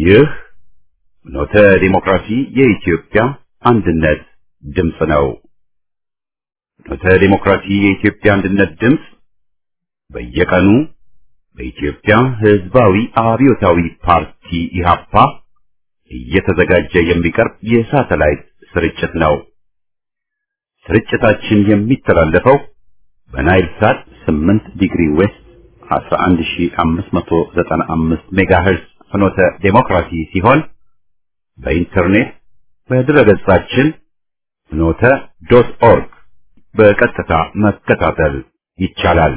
ይህ ኖተ ዲሞክራሲ የኢትዮጵያ አንድነት ድምፅ ነው። ኖተ ዲሞክራሲ የኢትዮጵያ አንድነት ድምፅ በየቀኑ በኢትዮጵያ ሕዝባዊ አብዮታዊ ፓርቲ ኢህአፓ እየተዘጋጀ የሚቀርብ የሳተላይት ስርጭት ነው። ስርጭታችን የሚተላለፈው በናይል ሳት 8 ዲግሪ ዌስት 11595 ሜጋሄርዝ ፍኖተ ዴሞክራሲ ሲሆን በኢንተርኔት በድረገጻችን ፍኖተ ዶት ኦርግ በቀጥታ መከታተል ይቻላል።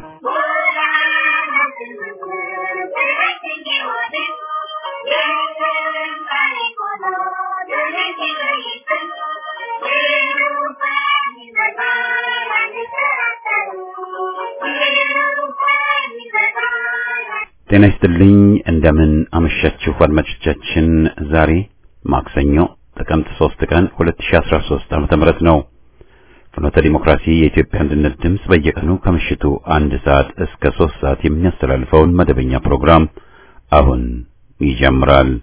ጤና ይስጥልኝ። እንደምን አመሻችሁ አድማጮቻችን። ዛሬ ማክሰኞ ጥቅምት 3 ቀን 2013 ዓመተ ምህረት ነው። ፍኖተ ዲሞክራሲ የኢትዮጵያ አንድነት ድምፅ በየቀኑ ከምሽቱ አንድ ሰዓት እስከ 3 ሰዓት የሚያስተላልፈውን መደበኛ ፕሮግራም አሁን ይጀምራል።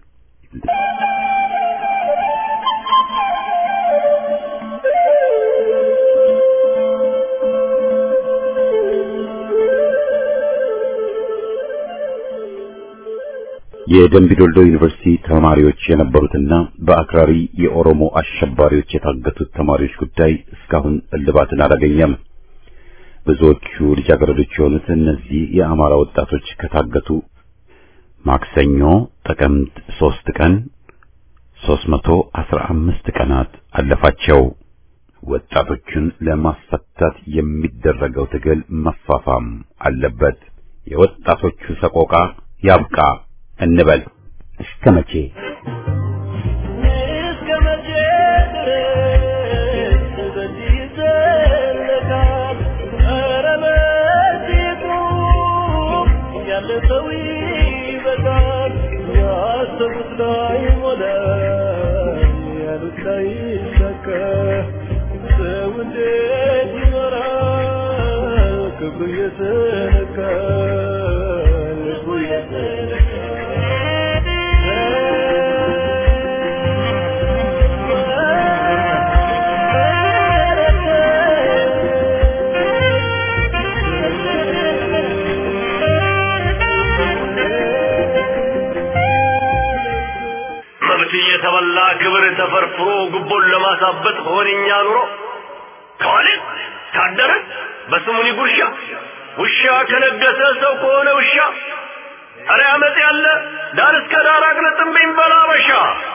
የደምቢ ዶልዶ ዩኒቨርሲቲ ተማሪዎች የነበሩትና በአክራሪ የኦሮሞ አሸባሪዎች የታገቱት ተማሪዎች ጉዳይ እስካሁን እልባትን አላገኘም። ብዙዎቹ ልጃገረዶች የሆኑት እነዚህ የአማራ ወጣቶች ከታገቱ ማክሰኞ ጥቅምት ሶስት ቀን 315 ቀናት አለፋቸው። ወጣቶቹን ለማስፈታት የሚደረገው ትግል መፋፋም አለበት። የወጣቶቹ ሰቆቃ ያብቃ እንበል። እስከ መቼ እስከ መቼ ድረስ በዚህ ይዘለቃል? ኧረ በፊቱ ያለፈው ይበቃል። ያሰቡት ላይ ሞላ፣ ያሉት ላይ ይሳካ። ሰው እንዴት ይኖራል? ክብሩ እየተነካ ልቡ መብት እየተበላ ክብር ተፈርፍሮ ጉቦን ለማሳበጥ ሆነኛ ኑሮ ከዋለ ካደረ በስሙኒ ጉርሻ ውሻ ከነገሰ ሰው ከሆነ ውሻ ኧረ አመፅ ያለ ዳር እስከ ዳር አቅልጥምብኝ በላበሻ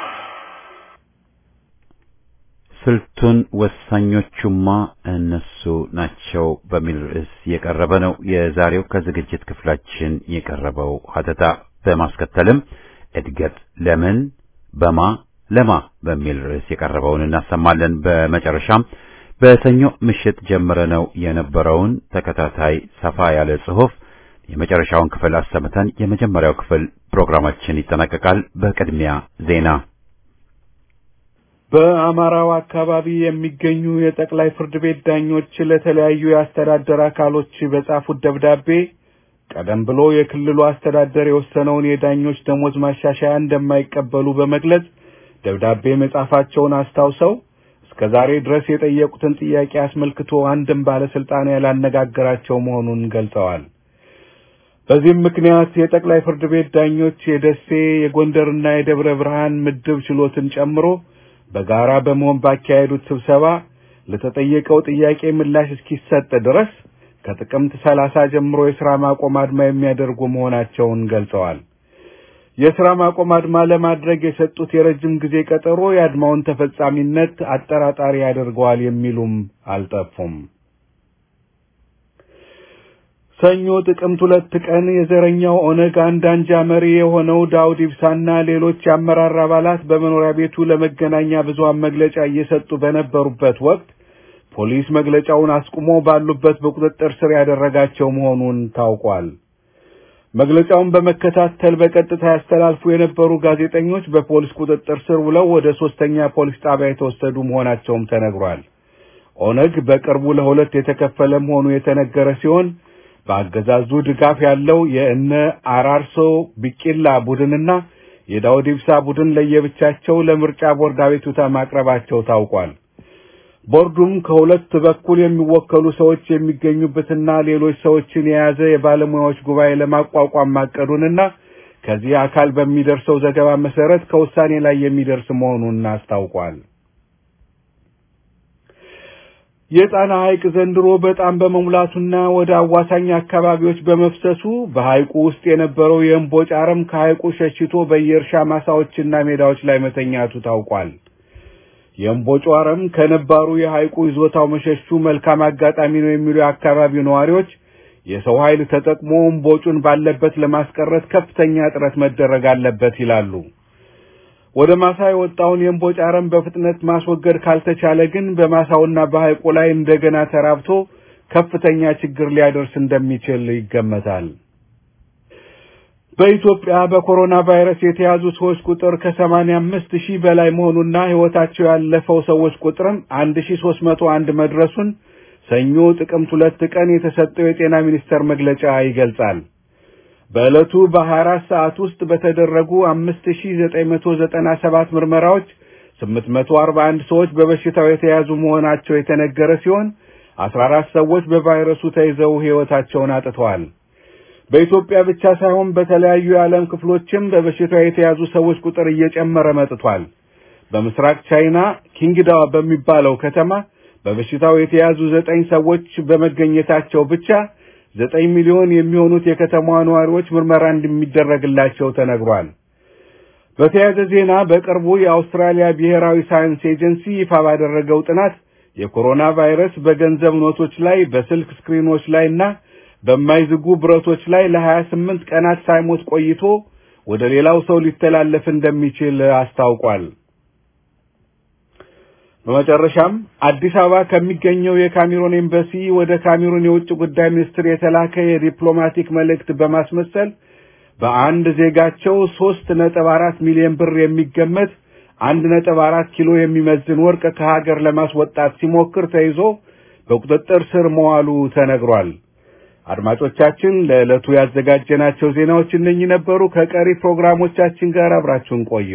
ስልቱን ወሳኞቹማ እነሱ ናቸው በሚል ርዕስ የቀረበ ነው የዛሬው ከዝግጅት ክፍላችን የቀረበው ሀተታ። በማስከተልም እድገት ለምን በማ ለማ በሚል ርዕስ የቀረበውን እናሰማለን። በመጨረሻም በሰኞ ምሽት ጀምረነው የነበረውን ተከታታይ ሰፋ ያለ ጽሑፍ የመጨረሻውን ክፍል አሰምተን የመጀመሪያው ክፍል ፕሮግራማችን ይጠናቀቃል። በቅድሚያ ዜና። በአማራው አካባቢ የሚገኙ የጠቅላይ ፍርድ ቤት ዳኞች ለተለያዩ የአስተዳደር አካሎች በጻፉት ደብዳቤ ቀደም ብሎ የክልሉ አስተዳደር የወሰነውን የዳኞች ደሞዝ ማሻሻያ እንደማይቀበሉ በመግለጽ ደብዳቤ መጻፋቸውን አስታውሰው እስከ ዛሬ ድረስ የጠየቁትን ጥያቄ አስመልክቶ አንድም ባለስልጣን ያላነጋገራቸው መሆኑን ገልጸዋል። በዚህም ምክንያት የጠቅላይ ፍርድ ቤት ዳኞች የደሴ የጎንደርና የደብረ ብርሃን ምድብ ችሎትን ጨምሮ በጋራ በመሆን ባካሄዱት ስብሰባ ለተጠየቀው ጥያቄ ምላሽ እስኪሰጥ ድረስ ከጥቅምት ሰላሳ ጀምሮ የሥራ ማቆም አድማ የሚያደርጉ መሆናቸውን ገልጸዋል። የሥራ ማቆም አድማ ለማድረግ የሰጡት የረጅም ጊዜ ቀጠሮ የአድማውን ተፈጻሚነት አጠራጣሪ ያደርገዋል የሚሉም አልጠፉም። ሰኞ ጥቅምት ሁለት ቀን የዘረኛው ኦነግ አንድ አንጃ መሪ የሆነው ዳውድ ኢብሳና ሌሎች የአመራር አባላት በመኖሪያ ቤቱ ለመገናኛ ብዙሃን መግለጫ እየሰጡ በነበሩበት ወቅት ፖሊስ መግለጫውን አስቁሞ ባሉበት በቁጥጥር ስር ያደረጋቸው መሆኑን ታውቋል። መግለጫውን በመከታተል በቀጥታ ያስተላልፉ የነበሩ ጋዜጠኞች በፖሊስ ቁጥጥር ስር ውለው ወደ ሶስተኛ ፖሊስ ጣቢያ የተወሰዱ መሆናቸውም ተነግሯል። ኦነግ በቅርቡ ለሁለት የተከፈለ መሆኑ የተነገረ ሲሆን በአገዛዙ ድጋፍ ያለው የእነ አራርሶ ቢቂላ ቡድንና የዳውድ ኢብሳ ቡድን ለየብቻቸው ለምርጫ ቦርድ አቤቱታ ማቅረባቸው ታውቋል። ቦርዱም ከሁለት በኩል የሚወከሉ ሰዎች የሚገኙበትና ሌሎች ሰዎችን የያዘ የባለሙያዎች ጉባኤ ለማቋቋም ማቀዱንና ከዚህ አካል በሚደርሰው ዘገባ መሰረት ከውሳኔ ላይ የሚደርስ መሆኑን አስታውቋል። የጣና ሐይቅ ዘንድሮ በጣም በመሙላቱና ወደ አዋሳኝ አካባቢዎች በመፍሰሱ በሐይቁ ውስጥ የነበረው የእምቦጭ አረም ከሐይቁ ሸሽቶ በየእርሻ ማሳዎችና ሜዳዎች ላይ መተኛቱ ታውቋል። የእምቦጩ አረም ከነባሩ የሐይቁ ይዞታው መሸሹ መልካም አጋጣሚ ነው የሚሉ የአካባቢው ነዋሪዎች የሰው ኃይል ተጠቅሞ እምቦጩን ባለበት ለማስቀረት ከፍተኛ ጥረት መደረግ አለበት ይላሉ። ወደ ማሳ የወጣውን የእምቦጭ አረም በፍጥነት ማስወገድ ካልተቻለ ግን በማሳውና በሐይቁ ላይ እንደገና ተራብቶ ከፍተኛ ችግር ሊያደርስ እንደሚችል ይገመታል። በኢትዮጵያ በኮሮና ቫይረስ የተያዙ ሰዎች ቁጥር ከሰማንያ አምስት ሺህ በላይ መሆኑና ሕይወታቸው ያለፈው ሰዎች ቁጥርም አንድ ሺህ ሶስት መቶ አንድ መድረሱን ሰኞ ጥቅምት ሁለት ቀን የተሰጠው የጤና ሚኒስቴር መግለጫ ይገልጻል። በዕለቱ በ24 ሰዓት ውስጥ በተደረጉ 5997 ምርመራዎች 841 ሰዎች በበሽታው የተያዙ መሆናቸው የተነገረ ሲሆን 14 ሰዎች በቫይረሱ ተይዘው ሕይወታቸውን አጥተዋል። በኢትዮጵያ ብቻ ሳይሆን በተለያዩ የዓለም ክፍሎችም በበሽታው የተያዙ ሰዎች ቁጥር እየጨመረ መጥቷል። በምስራቅ ቻይና ኪንግዳዋ በሚባለው ከተማ በበሽታው የተያዙ ዘጠኝ ሰዎች በመገኘታቸው ብቻ ዘጠኝ ሚሊዮን የሚሆኑት የከተማዋ ነዋሪዎች ምርመራ እንደሚደረግላቸው ተነግሯል። በተያያዘ ዜና በቅርቡ የአውስትራሊያ ብሔራዊ ሳይንስ ኤጀንሲ ይፋ ባደረገው ጥናት የኮሮና ቫይረስ በገንዘብ ኖቶች ላይ፣ በስልክ ስክሪኖች ላይ እና በማይዝጉ ብረቶች ላይ ለሀያ ስምንት ቀናት ሳይሞት ቆይቶ ወደ ሌላው ሰው ሊተላለፍ እንደሚችል አስታውቋል። በመጨረሻም አዲስ አበባ ከሚገኘው የካሜሩን ኤምባሲ ወደ ካሜሩን የውጭ ጉዳይ ሚኒስትር የተላከ የዲፕሎማቲክ መልእክት በማስመሰል በአንድ ዜጋቸው ሶስት ነጥብ አራት ሚሊዮን ብር የሚገመት አንድ ነጥብ አራት ኪሎ የሚመዝን ወርቅ ከሀገር ለማስወጣት ሲሞክር ተይዞ በቁጥጥር ስር መዋሉ ተነግሯል። አድማጮቻችን ለዕለቱ ያዘጋጀናቸው ዜናዎች እነኚህ ነበሩ። ከቀሪ ፕሮግራሞቻችን ጋር አብራችሁን ቆዩ።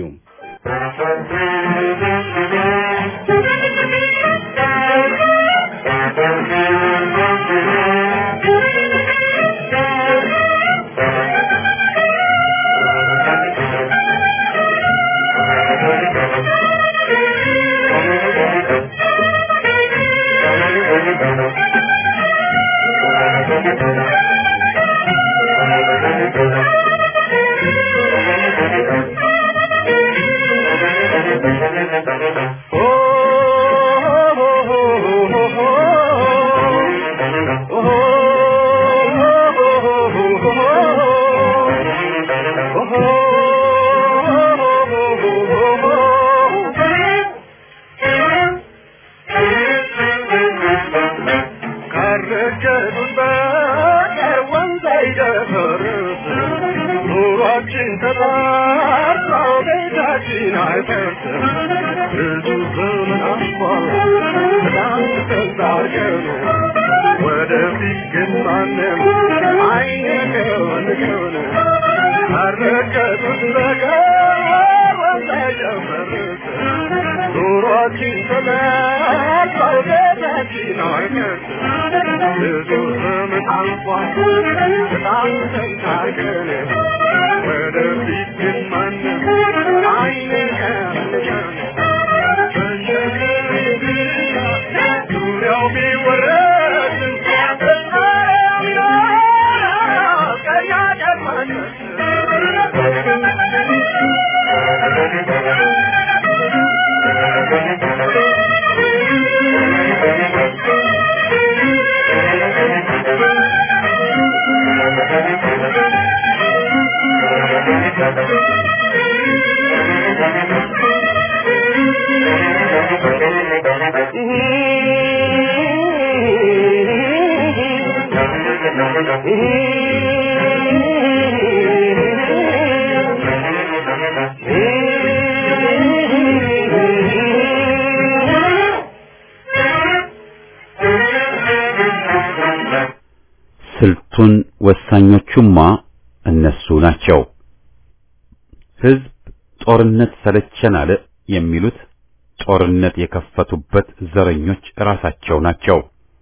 ስልቱን ወሳኞቹማ እነሱ ናቸው። ሕዝብ ጦርነት ሰለቸን አለ የሚሉት ጦርነት የከፈቱበት ዘረኞች ራሳቸው ናቸው።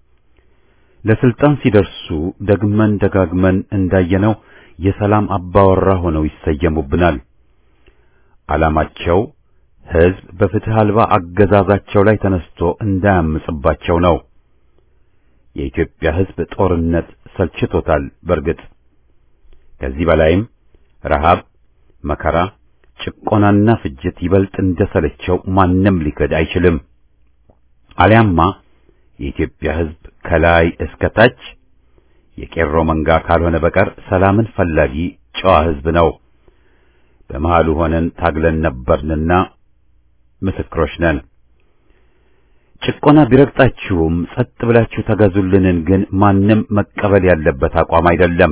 ለስልጣን ሲደርሱ ደግመን ደጋግመን እንዳየነው የሰላም አባወራ ሆነው ይሰየሙብናል። ዓላማቸው ሕዝብ በፍትህ አልባ አገዛዛቸው ላይ ተነስቶ እንዳያምጽባቸው ነው። የኢትዮጵያ ሕዝብ ጦርነት ሰልችቶታል። በርግጥ ከዚህ በላይም ረሃብ፣ መከራ፣ ጭቆናና ፍጅት ይበልጥ እንደሰለቸው ማንም ሊክድ አይችልም። አሊያማ የኢትዮጵያ ሕዝብ ከላይ እስከ ታች የቄሮ መንጋ ካልሆነ በቀር ሰላምን ፈላጊ ጨዋ ሕዝብ ነው። በመሃሉ ሆነን ታግለን ነበርንና ምስክሮች ነን። ጭቆና ቢረግጣችሁም ጸጥ ብላችሁ ተገዙልንን ግን ማንም መቀበል ያለበት አቋም አይደለም።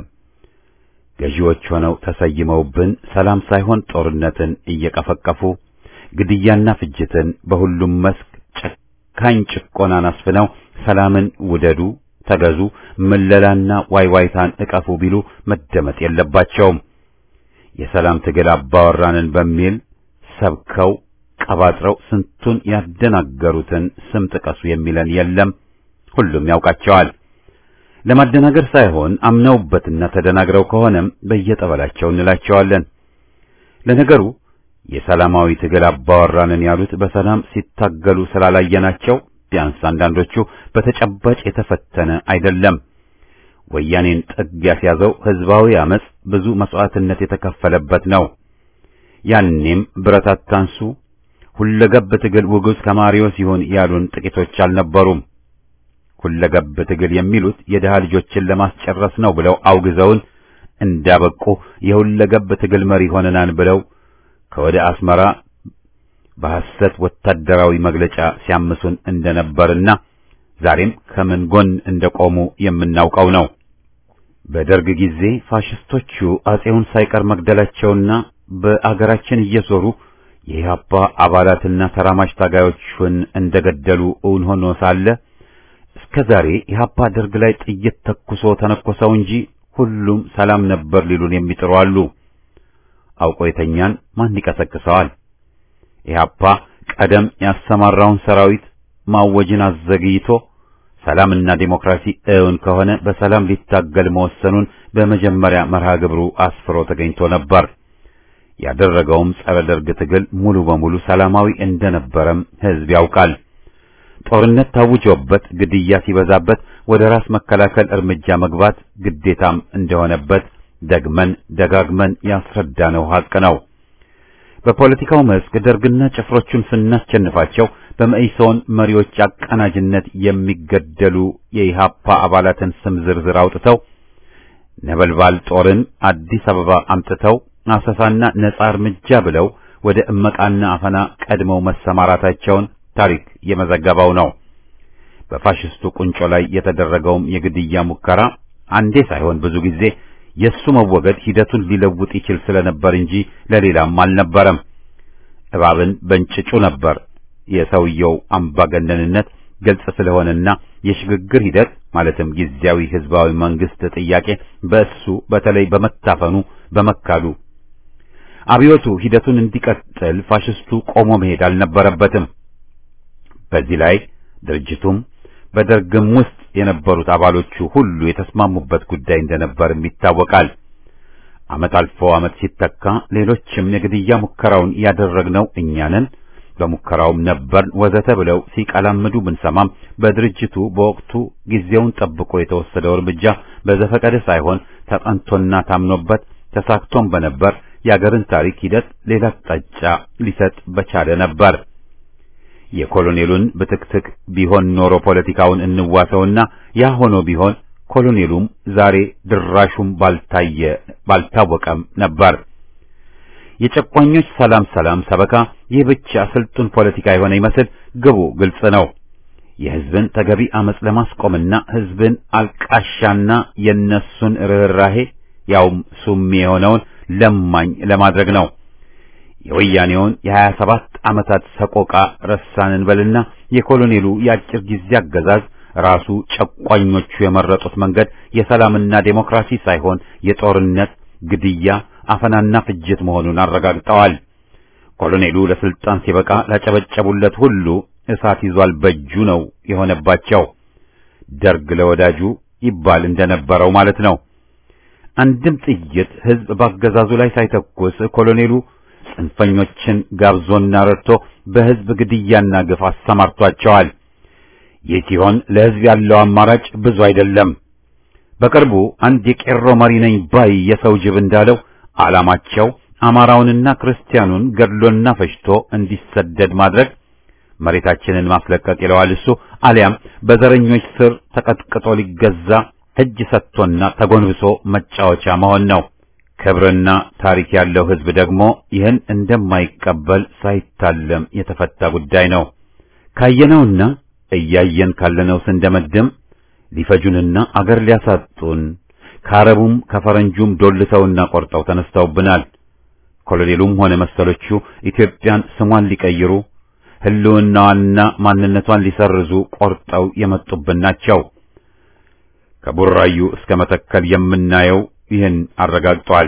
ገዢዎች ሆነው ተሰይመውብን ሰላም ሳይሆን ጦርነትን እየቀፈቀፉ ግድያና ፍጅትን በሁሉም መስክ ጨካኝ ጭቆናን አስፍነው ሰላምን ውደዱ፣ ተገዙ፣ ምለላና ዋይዋይታን እቀፉ ቢሉ መደመጥ የለባቸውም። የሰላም ትግል አባወራንን በሚል ሰብከው ቀባጥረው ስንቱን ያደናገሩትን ስም ጥቀሱ የሚለን የለም። ሁሉም ያውቃቸዋል። ለማደናገር ሳይሆን አምነውበትና ተደናግረው ከሆነም በየጠበላቸው እንላቸዋለን። ለነገሩ የሰላማዊ ትግል አባወራንን ያሉት በሰላም ሲታገሉ ስላላየናቸው ቢያንስ አንዳንዶቹ በተጨባጭ የተፈተነ አይደለም። ወያኔን ጥግ ያስያዘው ህዝባዊ አመጽ ብዙ መስዋዕትነት የተከፈለበት ነው። ያኔም ብረት አታንሱ፣ ሁለገብ ትግል ውጉዝ ከማሪዎስ ይሁን ያሉን ጥቂቶች አልነበሩም። ሁለገብ ትግል የሚሉት የድሃ ልጆችን ለማስጨረስ ነው ብለው አውግዘውን እንዳበቁ የሁለገብ ትግል መሪ ሆነናን ብለው ከወደ አስመራ በሐሰት ወታደራዊ መግለጫ ሲያምሱን እንደነበርና ዛሬም ከምን ጎን እንደቆሙ የምናውቀው ነው። በደርግ ጊዜ ፋሽስቶቹ አጼውን ሳይቀር መግደላቸውና በአገራችን እየዞሩ የኢህአፓ አባላትና ተራማጅ ታጋዮቹን እንደገደሉ እውን ሆኖ ሳለ እስከ ዛሬ ኢህአፓ ደርግ ላይ ጥይት ተኩሶ ተነኮሰው እንጂ ሁሉም ሰላም ነበር ሊሉን የሚጥሩ አሉ። አውቆ የተኛን ማን ይቀሰቅሰዋል? ኢህአፓ ቀደም ያሰማራውን ሰራዊት ማወጅን አዘግይቶ ሰላምና ዴሞክራሲ እውን ከሆነ በሰላም ሊታገል መወሰኑን በመጀመሪያ መርሃ ግብሩ አስፍሮ ተገኝቶ ነበር። ያደረገውም ጸረ ደርግ ትግል ሙሉ በሙሉ ሰላማዊ እንደነበረም ህዝብ ያውቃል። ጦርነት ታውጆበት ግድያ ሲበዛበት ወደ ራስ መከላከል እርምጃ መግባት ግዴታም እንደሆነበት ደግመን ደጋግመን ያስረዳነው ሐቅ ነው። በፖለቲካው መስክ ደርግና ጭፍሮቹን ስናስቸንፋቸው በመኢሶን መሪዎች አቀናጅነት የሚገደሉ የኢሃፓ አባላትን ስም ዝርዝር አውጥተው ነበልባል ጦርን አዲስ አበባ አምጥተው አሰሳና ነጻ እርምጃ ብለው ወደ እመቃና አፈና ቀድመው መሰማራታቸውን ታሪክ የመዘገበው ነው። በፋሽስቱ ቁንጮ ላይ የተደረገውም የግድያ ሙከራ አንዴ ሳይሆን ብዙ ጊዜ የሱ መወገድ ሂደቱን ሊለውጥ ይችል ስለነበር እንጂ ለሌላም አልነበረም። እባብን በእንጭጩ ነበር። የሰውየው አምባገነንነት ግልጽ ስለሆነና የሽግግር ሂደት ማለትም ጊዜያዊ ህዝባዊ መንግስት ጥያቄ በእሱ በተለይ በመታፈኑ በመካዱ አብዮቱ ሂደቱን እንዲቀጥል ፋሽስቱ ቆሞ መሄድ አልነበረበትም። በዚህ ላይ ድርጅቱም በደርግም ውስጥ የነበሩት አባሎቹ ሁሉ የተስማሙበት ጉዳይ እንደነበርም ይታወቃል። ዓመት አልፎ ዓመት ሲተካ ሌሎችም የግድያ ሙከራውን ያደረግነው እኛንን በሙከራውም ነበር ወዘተ ብለው ሲቀላምዱ ብንሰማም በድርጅቱ በወቅቱ ጊዜውን ጠብቆ የተወሰደው እርምጃ በዘፈቀደ ሳይሆን ተጠንቶና ታምኖበት ተሳክቶም በነበር የአገርን ታሪክ ሂደት ሌላ አቅጣጫ ሊሰጥ በቻለ ነበር። የኮሎኔሉን ብትክትክ ቢሆን ኖሮ ፖለቲካውን እንዋሰውና ያ ሆኖ ቢሆን ኮሎኔሉም ዛሬ ድራሹም ባልታየ ባልታወቀም ነበር። የጨቋኞች ሰላም ሰላም ሰበካ ይህ ብቻ ስልጡን ፖለቲካ የሆነ ይመስል ግቡ ግልጽ ነው። የህዝብን ተገቢ አመጽ ለማስቆምና ህዝብን አልቃሻና የነሱን ርኅራሄ ያውም ሱሚ የሆነውን ለማኝ ለማድረግ ነው። የወያኔውን የሀያ ሰባት ዓመታት ሰቆቃ ረሳንን በልና የኮሎኔሉ የአጭር ጊዜ አገዛዝ ራሱ ጨቋኞቹ የመረጡት መንገድ የሰላምና ዴሞክራሲ ሳይሆን የጦርነት፣ ግድያ፣ አፈናና ፍጅት መሆኑን አረጋግጠዋል። ኮሎኔሉ ለስልጣን ሲበቃ ላጨበጨቡለት ሁሉ እሳት ይዟል በእጁ ነው የሆነባቸው። ደርግ ለወዳጁ ይባል እንደነበረው ማለት ነው። አንድም ጥይት ህዝብ ባገዛዙ ላይ ሳይተኩስ ኮሎኔሉ ጽንፈኞችን ጋብዞና ረድቶ በህዝብ ግድያና ግፍ አሰማርቷቸዋል። ይህ ሲሆን ለህዝብ ያለው አማራጭ ብዙ አይደለም። በቅርቡ አንድ የቄሮ መሪ ነኝ ባይ የሰው ጅብ እንዳለው ዓላማቸው አማራውንና ክርስቲያኑን ገድሎና ፈጅቶ እንዲሰደድ ማድረግ፣ መሬታችንን ማስለቀቅ ይለዋል እሱ፣ አሊያም በዘረኞች ስር ተቀጥቅጦ ሊገዛ እጅ ሰጥቶና ተጎንብሶ መጫወቻ መሆን ነው። ክብርና ታሪክ ያለው ህዝብ ደግሞ ይህን እንደማይቀበል ሳይታለም የተፈታ ጉዳይ ነው። ካየነውና እያየን ካለነው ስንደመድም ሊፈጁንና አገር ሊያሳጡን ከአረቡም ከፈረንጁም ዶልተውና ቆርጠው ተነስተውብናል። ኮሎኔሉም ሆነ መሰሎቹ ኢትዮጵያን ስሟን ሊቀይሩ ህልውናዋንና ማንነቷን ሊሰርዙ ቆርጠው የመጡብን ናቸው። ከቡራዩ እስከ መተከል የምናየው ይህን አረጋግጧል።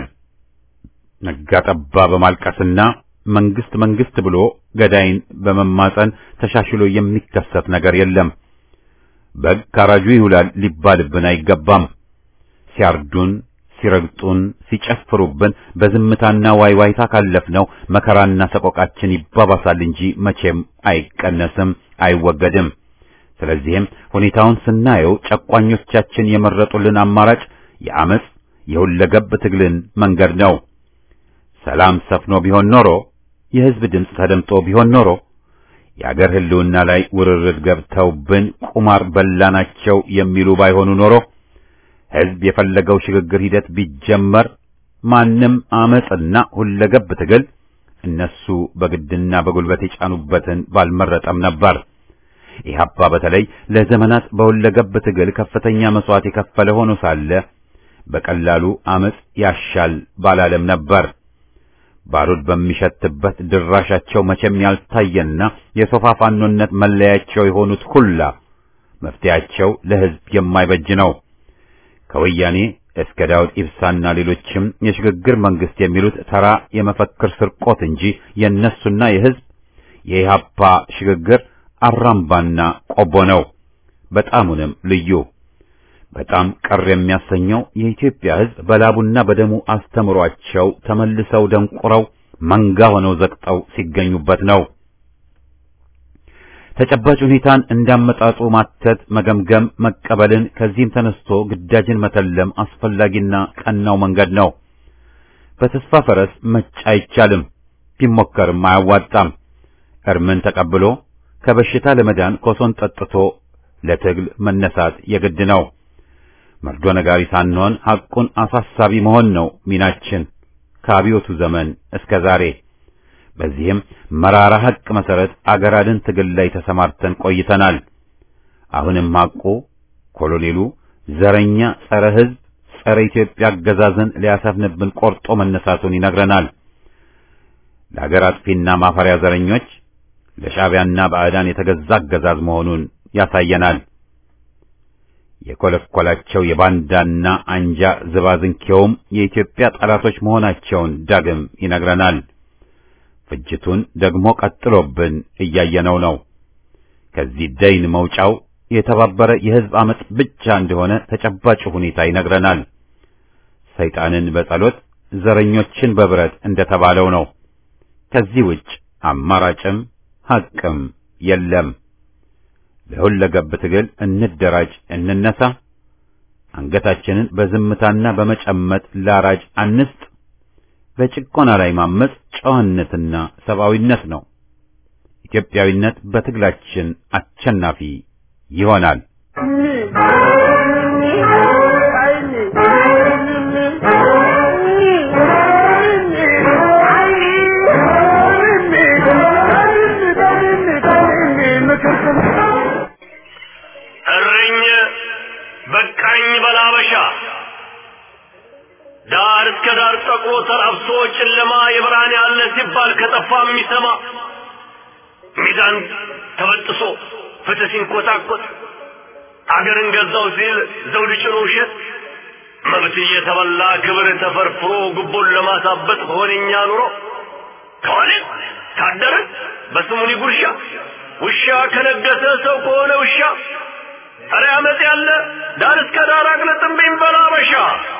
ነጋጠባ በማልቀስና መንግስት መንግስት ብሎ ገዳይን በመማጸን ተሻሽሎ የሚከሰት ነገር የለም። በግ ካራጁ ይውላል ሊባልብን አይገባም። ሲያርዱን፣ ሲረግጡን፣ ሲጨፍሩብን በዝምታና ዋይዋይታ ካለፍነው መከራና ሰቆቃችን ይባባሳል እንጂ መቼም አይቀነስም፣ አይወገድም። ስለዚህም ሁኔታውን ስናየው ጨቋኞቻችን የመረጡልን አማራጭ የአመጽ የሁለገብ ትግልን መንገድ ነው። ሰላም ሰፍኖ ቢሆን ኖሮ የህዝብ ድምፅ ተደምጦ ቢሆን ኖሮ የአገር ህልውና ላይ ውርርድ ገብተውብን ቁማር በላናቸው የሚሉ ባይሆኑ ኖሮ ህዝብ የፈለገው ሽግግር ሂደት ቢጀመር ማንም አመጽና ሁለገብ ትግል እነሱ በግድና በጉልበት የጫኑበትን ባልመረጠም ነበር። ኢህአፓ በተለይ ለዘመናት በሁለገብ ትግል ከፍተኛ መስዋዕት የከፈለ ሆኖ ሳለ በቀላሉ አመጽ ያሻል ባላለም ነበር። ባሩድ በሚሸትበት ድራሻቸው መቼም ያልታየና የሶፋ ፋኖነት መለያቸው የሆኑት ሁላ መፍትያቸው ለህዝብ የማይበጅ ነው። ከወያኔ እስከ ዳውድ ኢብሳና ሌሎችም የሽግግር መንግስት የሚሉት ተራ የመፈክር ስርቆት እንጂ የነሱና የህዝብ የኢህአፓ ሽግግር አራምባና ቆቦ ነው። በጣሙንም ልዩ በጣም ቀር የሚያሰኘው የኢትዮጵያ ህዝብ በላቡና በደሙ አስተምሯቸው ተመልሰው ደንቁረው መንጋ ሆነው ዘቅጠው ሲገኙበት ነው። ተጨባጭ ሁኔታን እንዳመጣጡ ማተት፣ መገምገም፣ መቀበልን ከዚህም ተነስቶ ግዳጅን መተለም አስፈላጊና ቀናው መንገድ ነው። በተስፋ ፈረስ መጫ አይቻልም፣ ቢሞከርም አያዋጣም። እርምን ተቀብሎ ከበሽታ ለመዳን ኮሶን ጠጥቶ ለትግል መነሳት የግድ ነው። መርዶ ነጋሪ ሳንሆን ሐቁን አሳሳቢ መሆን ነው ሚናችን ከአብዮቱ ዘመን እስከ ዛሬ። በዚህም መራራ ሐቅ መሰረት አገራድን ትግል ላይ ተሰማርተን ቆይተናል። አሁንም ሐቁ ኮሎኔሉ ዘረኛ፣ ጸረ ሕዝብ፣ ጸረ ኢትዮጵያ አገዛዝን ሊያሰፍንብን ቆርጦ መነሳቱን ይነግረናል። ለአገር አጥፊና ማፈሪያ ዘረኞች ለሻዕቢያና ባዕዳን የተገዛ አገዛዝ መሆኑን ያሳየናል። የኮለኮላቸው የባንዳና አንጃ ዝባዝንኬውም የኢትዮጵያ ጠላቶች መሆናቸውን ዳግም ይነግረናል። ፍጅቱን ደግሞ ቀጥሎብን እያየነው ነው። ከዚህ ደይን መውጫው የተባበረ የሕዝብ አመጽ ብቻ እንደሆነ ተጨባጭ ሁኔታ ይነግረናል። ሰይጣንን በጸሎት ዘረኞችን በብረት እንደተባለው ነው። ከዚህ ውጭ አማራጭም ሐቅም የለም። ለሁለገብ ትግል እንደራጅ፣ እንነሳ። አንገታችንን በዝምታና በመጨመጥ ላራጅ አንስጥ። በጭቆና ላይ ማመጽ ጨዋነትና ሰብአዊነት ነው። ኢትዮጵያዊነት በትግላችን አሸናፊ ይሆናል። እረኝ በቃኝ በላበሻ ዳር እስከ ዳር ጠቁሮ ተራብሶ ጨለማ የብርሃን ያለ ሲባል ከጠፋ የሚሰማ ሚዛን ተበጥሶ ፍትህ ሲንኮታኮት አገርን ገዛው ሲል ዘውድ ጭኖ ውሸት መብት እየተበላ ክብር ተፈርፍሮ ጉቦን ለማሳበጥ ሆነኛ ኑሮ ከዋለ ካደረ በስሙኒ ጉርሻ ውሻ ከነገሰ ሰው ከሆነ ውሻ ኧረ አመፅ ያለ ዳር እስከ ዳር አቅልጥምብኝ በላበሻ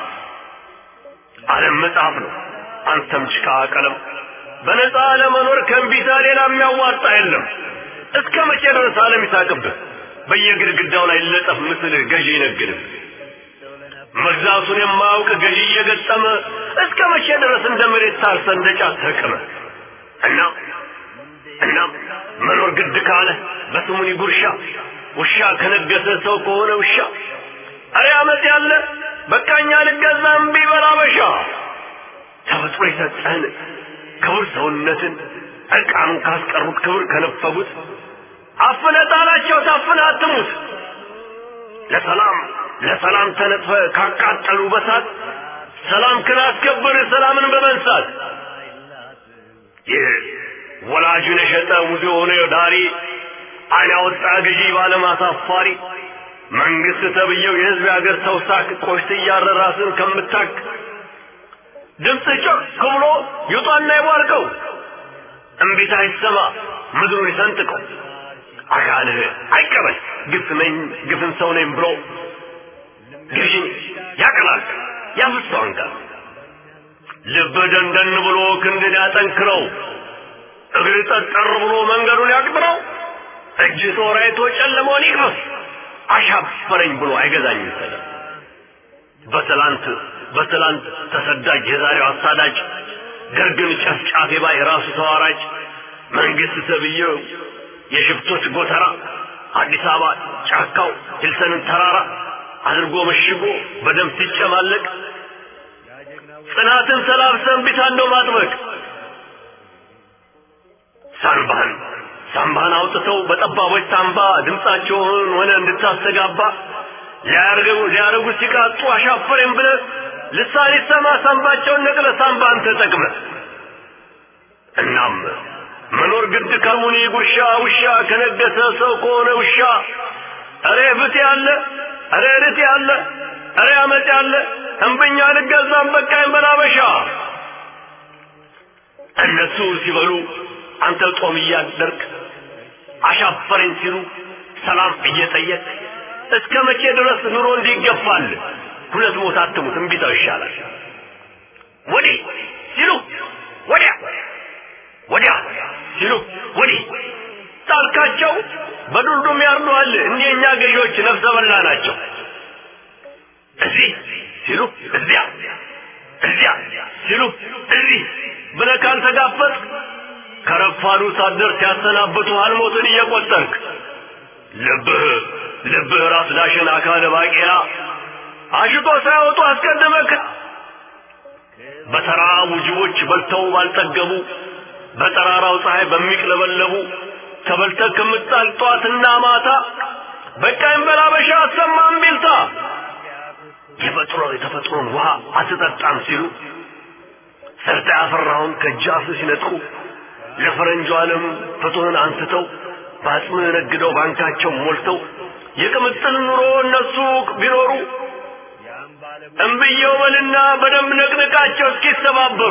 ዓለም መጽሐፍ ነው አንተም ጭቃ ቀለም በነፃ ለመኖር ከእምቢታ ሌላ የሚያዋጣ የለም እስከ መቼ ድረስ ዓለም ይሳቅብህ በየግድግዳው ላይ ለጠፍ ምስልህ ገዢ ይነግድህ መግዛቱን የማያውቅ ገዢ እየገጠመ እስከ መቼ ድረስ እንደ መሬት ታርሰ እንደ ጫት ተቅመ እና እና መኖር ግድ ካለ በስሙኒ ጉርሻ ውሻ ከነገሰ ሰው ከሆነ ውሻ አረ አመት ያለ በቃኛ ልገዛ እምቢ በላበሻ ተፈጥሮ የሰጠህን ክቡር ሰውነትን እርቃኑን ካስቀሩት ክብር ከነፈጉት አፍነ ጣላቸው ታፍነ አትሙት ለሰላም ለሰላም ተነጥፈ ካቃጠሉ በሳት ሰላም ክላስከብር ሰላምን በመንሳት ይህ ወላጁን የሸጠ ሙዚ የሆነ ዳሪ አይን ያወጣ ገዢ ባለማሳፋሪ መንግስት ተብየው የህዝብ የሀገር ሰው ሳቅ ቆሽት እያረ ራስን ከምታክ ድምፅ ጮክ ብሎ ይውጣና ይቧርቀው እምቢታ ይሰማ ምድሩን ይሰንጥቀው አካልህ አይቀበል ግፍ ነኝ ግፍን ሰው ነኝ ብሎ ገዢን ያቀላል ያፍሰው አንጋር ልብ ደንደን ብሎ ክንድን ያጠንክረው እግር ጠጠር ብሎ መንገዱን ያቅጥረው እጅ ጦራይቶ ጨለመውን ይቅመስ አሻፈረኝ ብሎ አይገዛኝም ሰለም በትላንት በትላንት ተሰዳጅ የዛሬው አሳዳጅ ደርግን ጨፍጫፊ ባይ ራሱ ተዋራጅ መንግስት ተብዬው የሽፍቶች ጎተራ አዲስ አበባ ጫካው ሂልሰንን ተራራ አድርጎ መሽጎ በደም ሲጨማለቅ ጽናትን ሰላብሰን ቢታን ነው ማጥበቅ ሳንባህን ሳንባህን አውጥተው በጠባቦች ሳንባ ድምፃቸውን ሆነ እንድታስተጋባ ሊያርገው ሊያረጉ ሲቃጡ አሻፈረኝ ብለ ልሳን ይሰማ ሳንባቸውን ነቅለ ሳንባን ተጠቅመ እናም መኖር ግድ ከሙኒ ጉርሻ ውሻ ከነገሰ ሰው ከሆነ ውሻ እሬ ፍት ያለ እሬ ርት ያለ እሬ አመት ያለ እንብኛ ልገዛም በቃኝ በላበሻ እነሱ ሲበሉ አንተ ጦም እያደርግ አሻፈረኝ ሲሉ ሰላም እየጠየቅ እስከ መቼ ድረስ ኑሮ እንዲገፋል ሁለት ሞት አትሙት እምቢታው ይሻላል ወዲህ ሲሉ ወዲያ ወዲያ ሲሉ ወዲህ ጣልካቸው በዱልዱም ያርዱሃል እንዲህ እኛ ገዢዎች ነፍሰ በላ ናቸው እዚህ ሲሉ እዚያ እዚያ ሲሉ እዚህ ብለህ ካልተጋፈጥ ከረፋዱ ሳደር ሲያሰናብቱሃል ሞትን እየቆጠርክ ልብህ ልብህ ራስ ዳሽን አካለ ባቄላ አሽቶ ሳያወጡ አስቀድመክ በተራቡ ጅቦች በልተው ባልጠገቡ በጠራራው ፀሐይ በሚቅለበለቡ ተበልተህ ከምጣል ጧትና ማታ በቃኝ በላበሻ አሰማም ቢልታ የፈጥሮ የተፈጥሮን ውሃ አትጠጣም ሲሉ ሰርተ ያፈራውን ከጃፍ ሲነጥቁ ለፈረንጁ ዓለም ፍትህን አንስተው በአጽምህ ነግደው ባንካቸው ሞልተው የቅምጥል ኑሮ እነሱ ቢኖሩ እምብየው በልና በደንብ ነቅንቃቸው እስኪተባበሩ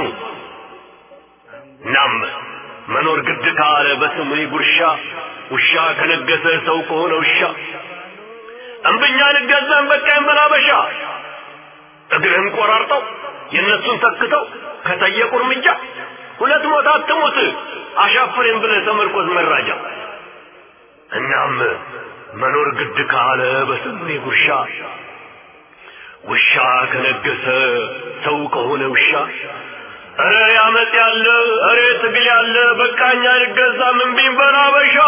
ናም መኖር ግድ ካለ በስምህ ጉርሻ ውሻ ከነገሰ ሰው ከሆነ ውሻ እምብኛ ልገዛን በቃኝ በላበሻ እግርህን ቆራርጠው የእነሱን ተክተው ከጠየቁ እርምጃ ሁለት ሞት አትሙት አሻፍሬን ብለህ ተመርኮዝ መራጃ እናም መኖር ግድ ካለ በስምህ ጉርሻ ውሻ ከነገሰ ሰው ከሆነ ውሻ እረ ያመጥ ያለ እረ ትግል ያለ በቃኝ አልገዛም እምቢኝ በል አበሻ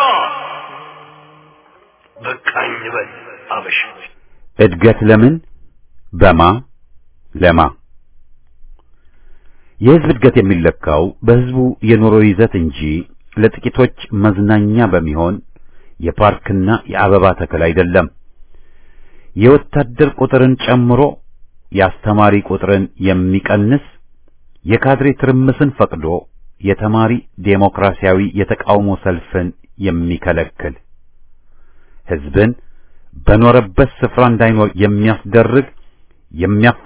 በቃኝ በል አበሻ እድገት ለምን በማ ለማ የህዝብ እድገት የሚለካው በህዝቡ የኑሮ ይዘት እንጂ ለጥቂቶች መዝናኛ በሚሆን የፓርክና የአበባ ተክል አይደለም። የወታደር ቁጥርን ጨምሮ የአስተማሪ ቁጥርን የሚቀንስ የካድሬ ትርምስን ፈቅዶ የተማሪ ዴሞክራሲያዊ የተቃውሞ ሰልፍን የሚከለክል ህዝብን በኖረበት ስፍራ እንዳይኖር የሚያስደርግ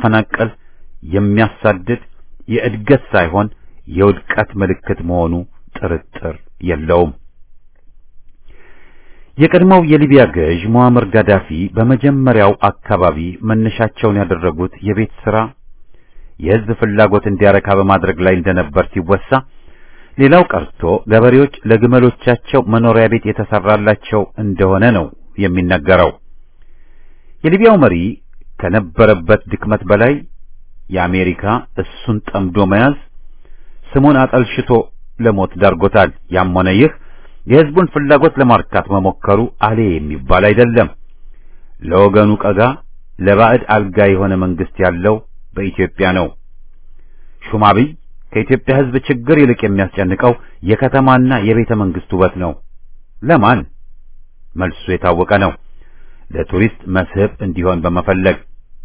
የሚያፈናቅል የሚያሳድድ የእድገት ሳይሆን የውድቀት ምልክት መሆኑ ጥርጥር የለውም። የቀድሞው የሊቢያ ገዥ ሙአመር ጋዳፊ በመጀመሪያው አካባቢ መነሻቸውን ያደረጉት የቤት ሥራ የሕዝብ ፍላጎት እንዲያረካ በማድረግ ላይ እንደነበር ሲወሳ፣ ሌላው ቀርቶ ገበሬዎች ለግመሎቻቸው መኖሪያ ቤት የተሰራላቸው እንደሆነ ነው የሚነገረው። የሊቢያው መሪ ከነበረበት ድክመት በላይ የአሜሪካ እሱን ጠምዶ መያዝ ስሙን አጠልሽቶ ለሞት ዳርጎታል። ያም ሆነ ይህ የሕዝቡን ፍላጎት ለማርካት መሞከሩ አሌ የሚባል አይደለም። ለወገኑ ቀጋ ለባዕድ አልጋ የሆነ መንግስት ያለው በኢትዮጵያ ነው። ሹማብይ ከኢትዮጵያ ሕዝብ ችግር ይልቅ የሚያስጨንቀው የከተማና የቤተ መንግስት ውበት ነው። ለማን? መልሱ የታወቀ ነው። ለቱሪስት መስህብ እንዲሆን በመፈለግ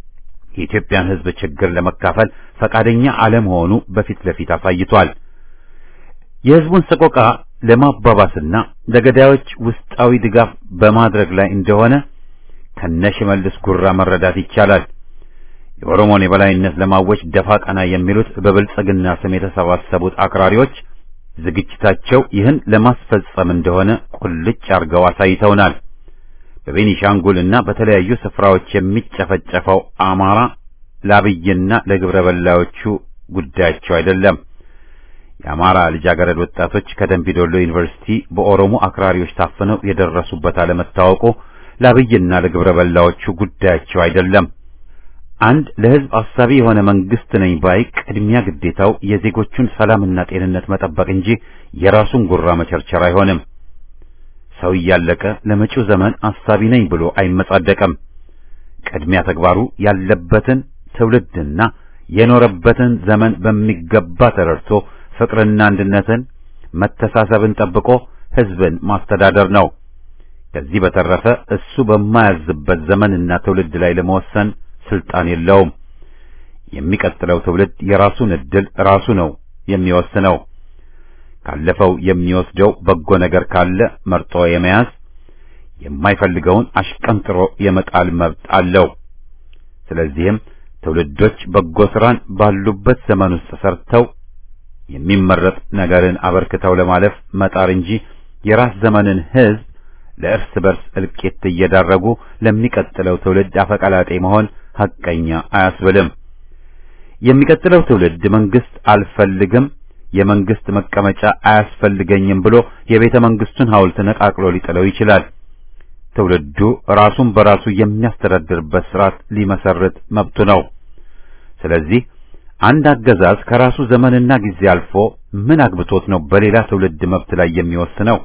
የኢትዮጵያን ሕዝብ ችግር ለመካፈል ፈቃደኛ አለመሆኑ በፊት ለፊት አሳይቷል። የሕዝቡን ሰቆቃ ለማባባስና ለገዳዮች ውስጣዊ ድጋፍ በማድረግ ላይ እንደሆነ ከነሽመልስ ጉራ መረዳት ይቻላል። የኦሮሞን የበላይነት ለማወጅ ደፋ ቀና የሚሉት በብልጽግና ስም የተሰባሰቡት አክራሪዎች ዝግጅታቸው ይህን ለማስፈጸም እንደሆነ ቁልጭ አርገው አሳይተውናል። በቤኒሻንጉል እና በተለያዩ ስፍራዎች የሚጨፈጨፈው አማራ ለአብይና ለግብረ በላዮቹ ጉዳያቸው አይደለም። የአማራ ልጃገረድ ወጣቶች ከደንቢዶሎ ዩኒቨርሲቲ በኦሮሞ አክራሪዎች ታፍነው የደረሱበት አለመታወቁ ለአብይና ለግብረ በላዮቹ ጉዳያቸው አይደለም። አንድ ለሕዝብ አሳቢ የሆነ መንግስት ነኝ ባይ ቅድሚያ ግዴታው የዜጎቹን ሰላምና ጤንነት መጠበቅ እንጂ የራሱን ጉራ መቸርቸር አይሆንም። ሰው እያለቀ ለመጪው ዘመን አሳቢ ነኝ ብሎ አይመጻደቅም። ቅድሚያ ተግባሩ ያለበትን ትውልድና የኖረበትን ዘመን በሚገባ ተረድቶ ፍቅርና አንድነትን፣ መተሳሰብን ጠብቆ ሕዝብን ማስተዳደር ነው። ከዚህ በተረፈ እሱ በማያዝበት ዘመንና ትውልድ ላይ ለመወሰን ስልጣን የለውም። የሚቀጥለው ትውልድ የራሱን ዕድል ራሱ ነው የሚወስነው። ካለፈው የሚወስደው በጎ ነገር ካለ መርጦ የመያዝ የማይፈልገውን አሽቀንጥሮ የመጣል መብት አለው። ስለዚህም ትውልዶች በጎ ስራን ባሉበት ዘመን ውስጥ ሰርተው የሚመረጥ ነገርን አበርክተው ለማለፍ መጣር እንጂ የራስ ዘመንን ሕዝብ ለእርስ በርስ እልቂት እየዳረጉ ለሚቀጥለው ትውልድ አፈቀላጤ መሆን ሐቀኛ አያስብልም። የሚቀጥለው ትውልድ መንግስት አልፈልግም፣ የመንግስት መቀመጫ አያስፈልገኝም ብሎ የቤተ መንግስቱን ሐውልት ነቃቅሎ ሊጥለው ይችላል። ትውልዱ ራሱን በራሱ የሚያስተዳድርበት ስርዓት ሊመሰርት መብቱ ነው። ስለዚህ አንድ አገዛዝ ከራሱ ዘመንና ጊዜ አልፎ ምን አግብቶት ነው በሌላ ትውልድ መብት ላይ የሚወስነው?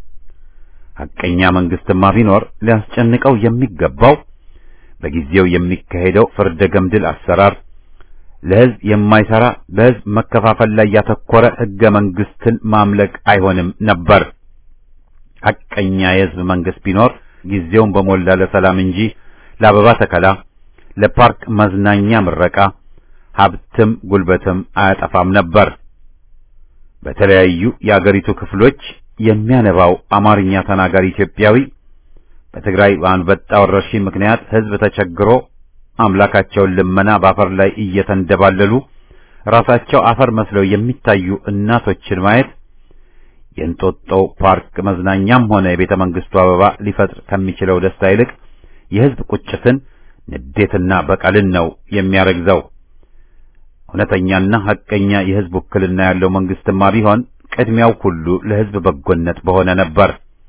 ሐቀኛ መንግስትማ ቢኖር ሊያስጨንቀው የሚገባው በጊዜው የሚካሄደው ፍርደ ገምድል አሰራር ለሕዝብ የማይሰራ በሕዝብ መከፋፈል ላይ ያተኮረ ሕገ መንግስትን ማምለክ አይሆንም ነበር። ሐቀኛ የሕዝብ መንግስት ቢኖር ጊዜውን በሞላ ለሰላም እንጂ ለአበባ ተከላ፣ ለፓርክ መዝናኛ ምረቃ፣ ሀብትም ጉልበትም አያጠፋም ነበር። በተለያዩ የአገሪቱ ክፍሎች የሚያነባው አማርኛ ተናጋሪ ኢትዮጵያዊ በትግራይ በአንበጣ ወረርሽኝ ምክንያት ሕዝብ ተቸግሮ አምላካቸውን ልመና በአፈር ላይ እየተንደባለሉ ራሳቸው አፈር መስለው የሚታዩ እናቶችን ማየት የእንጦጦ ፓርክ መዝናኛም ሆነ የቤተ መንግስቱ አበባ ሊፈጥር ከሚችለው ደስታ ይልቅ የሕዝብ ቁጭትን፣ ንዴትና በቀልን ነው የሚያረግዘው። እውነተኛና ሐቀኛ የሕዝብ ውክልና ያለው መንግስትማ ቢሆን ቅድሚያው ሁሉ ለሕዝብ በጎነት በሆነ ነበር።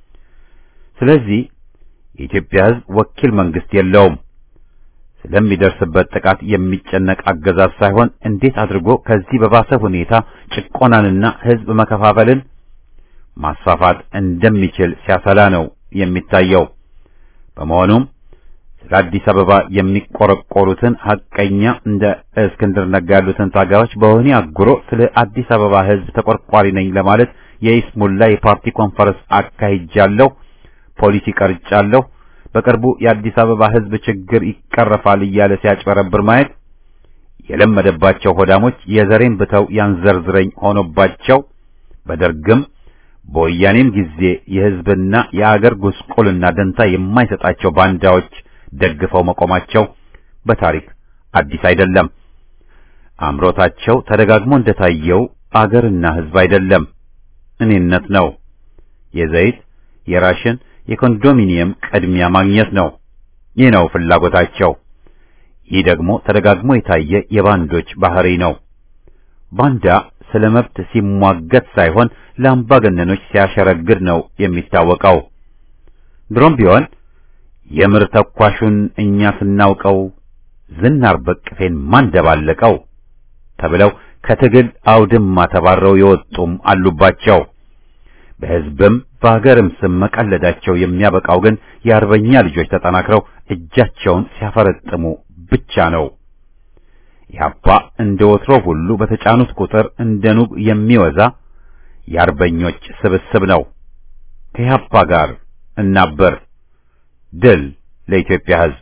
ስለዚህ የኢትዮጵያ ሕዝብ ወኪል መንግስት የለውም። ስለሚደርስበት ጥቃት የሚጨነቅ አገዛዝ ሳይሆን እንዴት አድርጎ ከዚህ በባሰ ሁኔታ ጭቆናንና ሕዝብ መከፋፈልን ማስፋፋት እንደሚችል ሲያሰላ ነው የሚታየው። በመሆኑም ስለ አዲስ አበባ የሚቆረቆሩትን ሐቀኛ እንደ እስክንድር ነጋ ያሉትን ታጋዮች በወህኒ አጉሮ ስለ አዲስ አበባ ሕዝብ ተቆርቋሪ ነኝ ለማለት የኢስሙላ የፓርቲ ኮንፈረንስ አካሂጃለሁ፣ ፖሊሲ ቀርጫለሁ፣ በቅርቡ የአዲስ አበባ ሕዝብ ችግር ይቀረፋል እያለ ሲያጭበረብር ማየት የለመደባቸው ሆዳሞች የዘሬን ብተው ያንዘርዝረኝ ሆኖባቸው በደርግም በወያኔም ጊዜ የሕዝብና የአገር ጉስቁልና ደንታ የማይሰጣቸው ባንዳዎች ደግፈው መቆማቸው በታሪክ አዲስ አይደለም። አምሮታቸው ተደጋግሞ እንደታየው አገርና ሕዝብ አይደለም። እኔነት ነው። የዘይት፣ የራሽን፣ የኮንዶሚኒየም ቅድሚያ ማግኘት ነው። ይህ ነው ፍላጎታቸው። ይህ ደግሞ ተደጋግሞ የታየ የባንዶች ባህሪ ነው። ባንዳ ስለ መብት ሲሟገት ሳይሆን ለአምባገነኖች ሲያሸረግድ ነው የሚታወቀው። ድሮም ቢሆን የምር ተኳሹን እኛ ስናውቀው ዝናር በቅፌን ማንደባለቀው ተብለው ከትግል አውድማ ተባረው የወጡም አሉባቸው። በሕዝብም በሀገርም ስም መቀለዳቸው የሚያበቃው ግን የአርበኛ ልጆች ተጠናክረው እጃቸውን ሲያፈረጥሙ ብቻ ነው። ኢህአፓ እንደ ወትሮ ሁሉ በተጫኑት ቁጥር እንደ ኑግ የሚወዛ የአርበኞች ስብስብ ነው። ከኢህአፓ ጋር እናበር። ድል ለኢትዮጵያ ሕዝብ!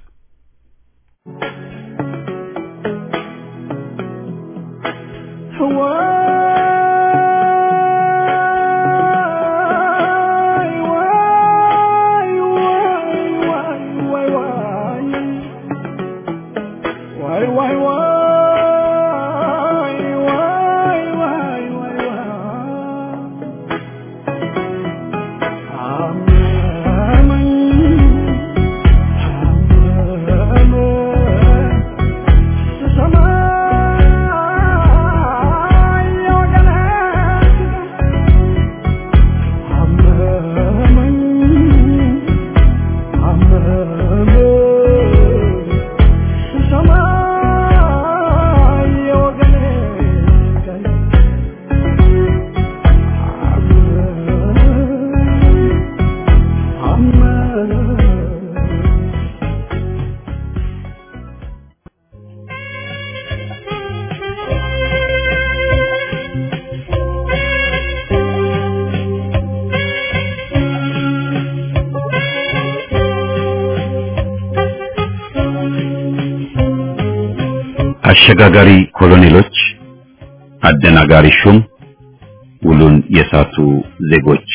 አሸጋጋሪ ኮሎኔሎች፣ አደናጋሪ ሹም፣ ውሉን የሳቱ ዜጎች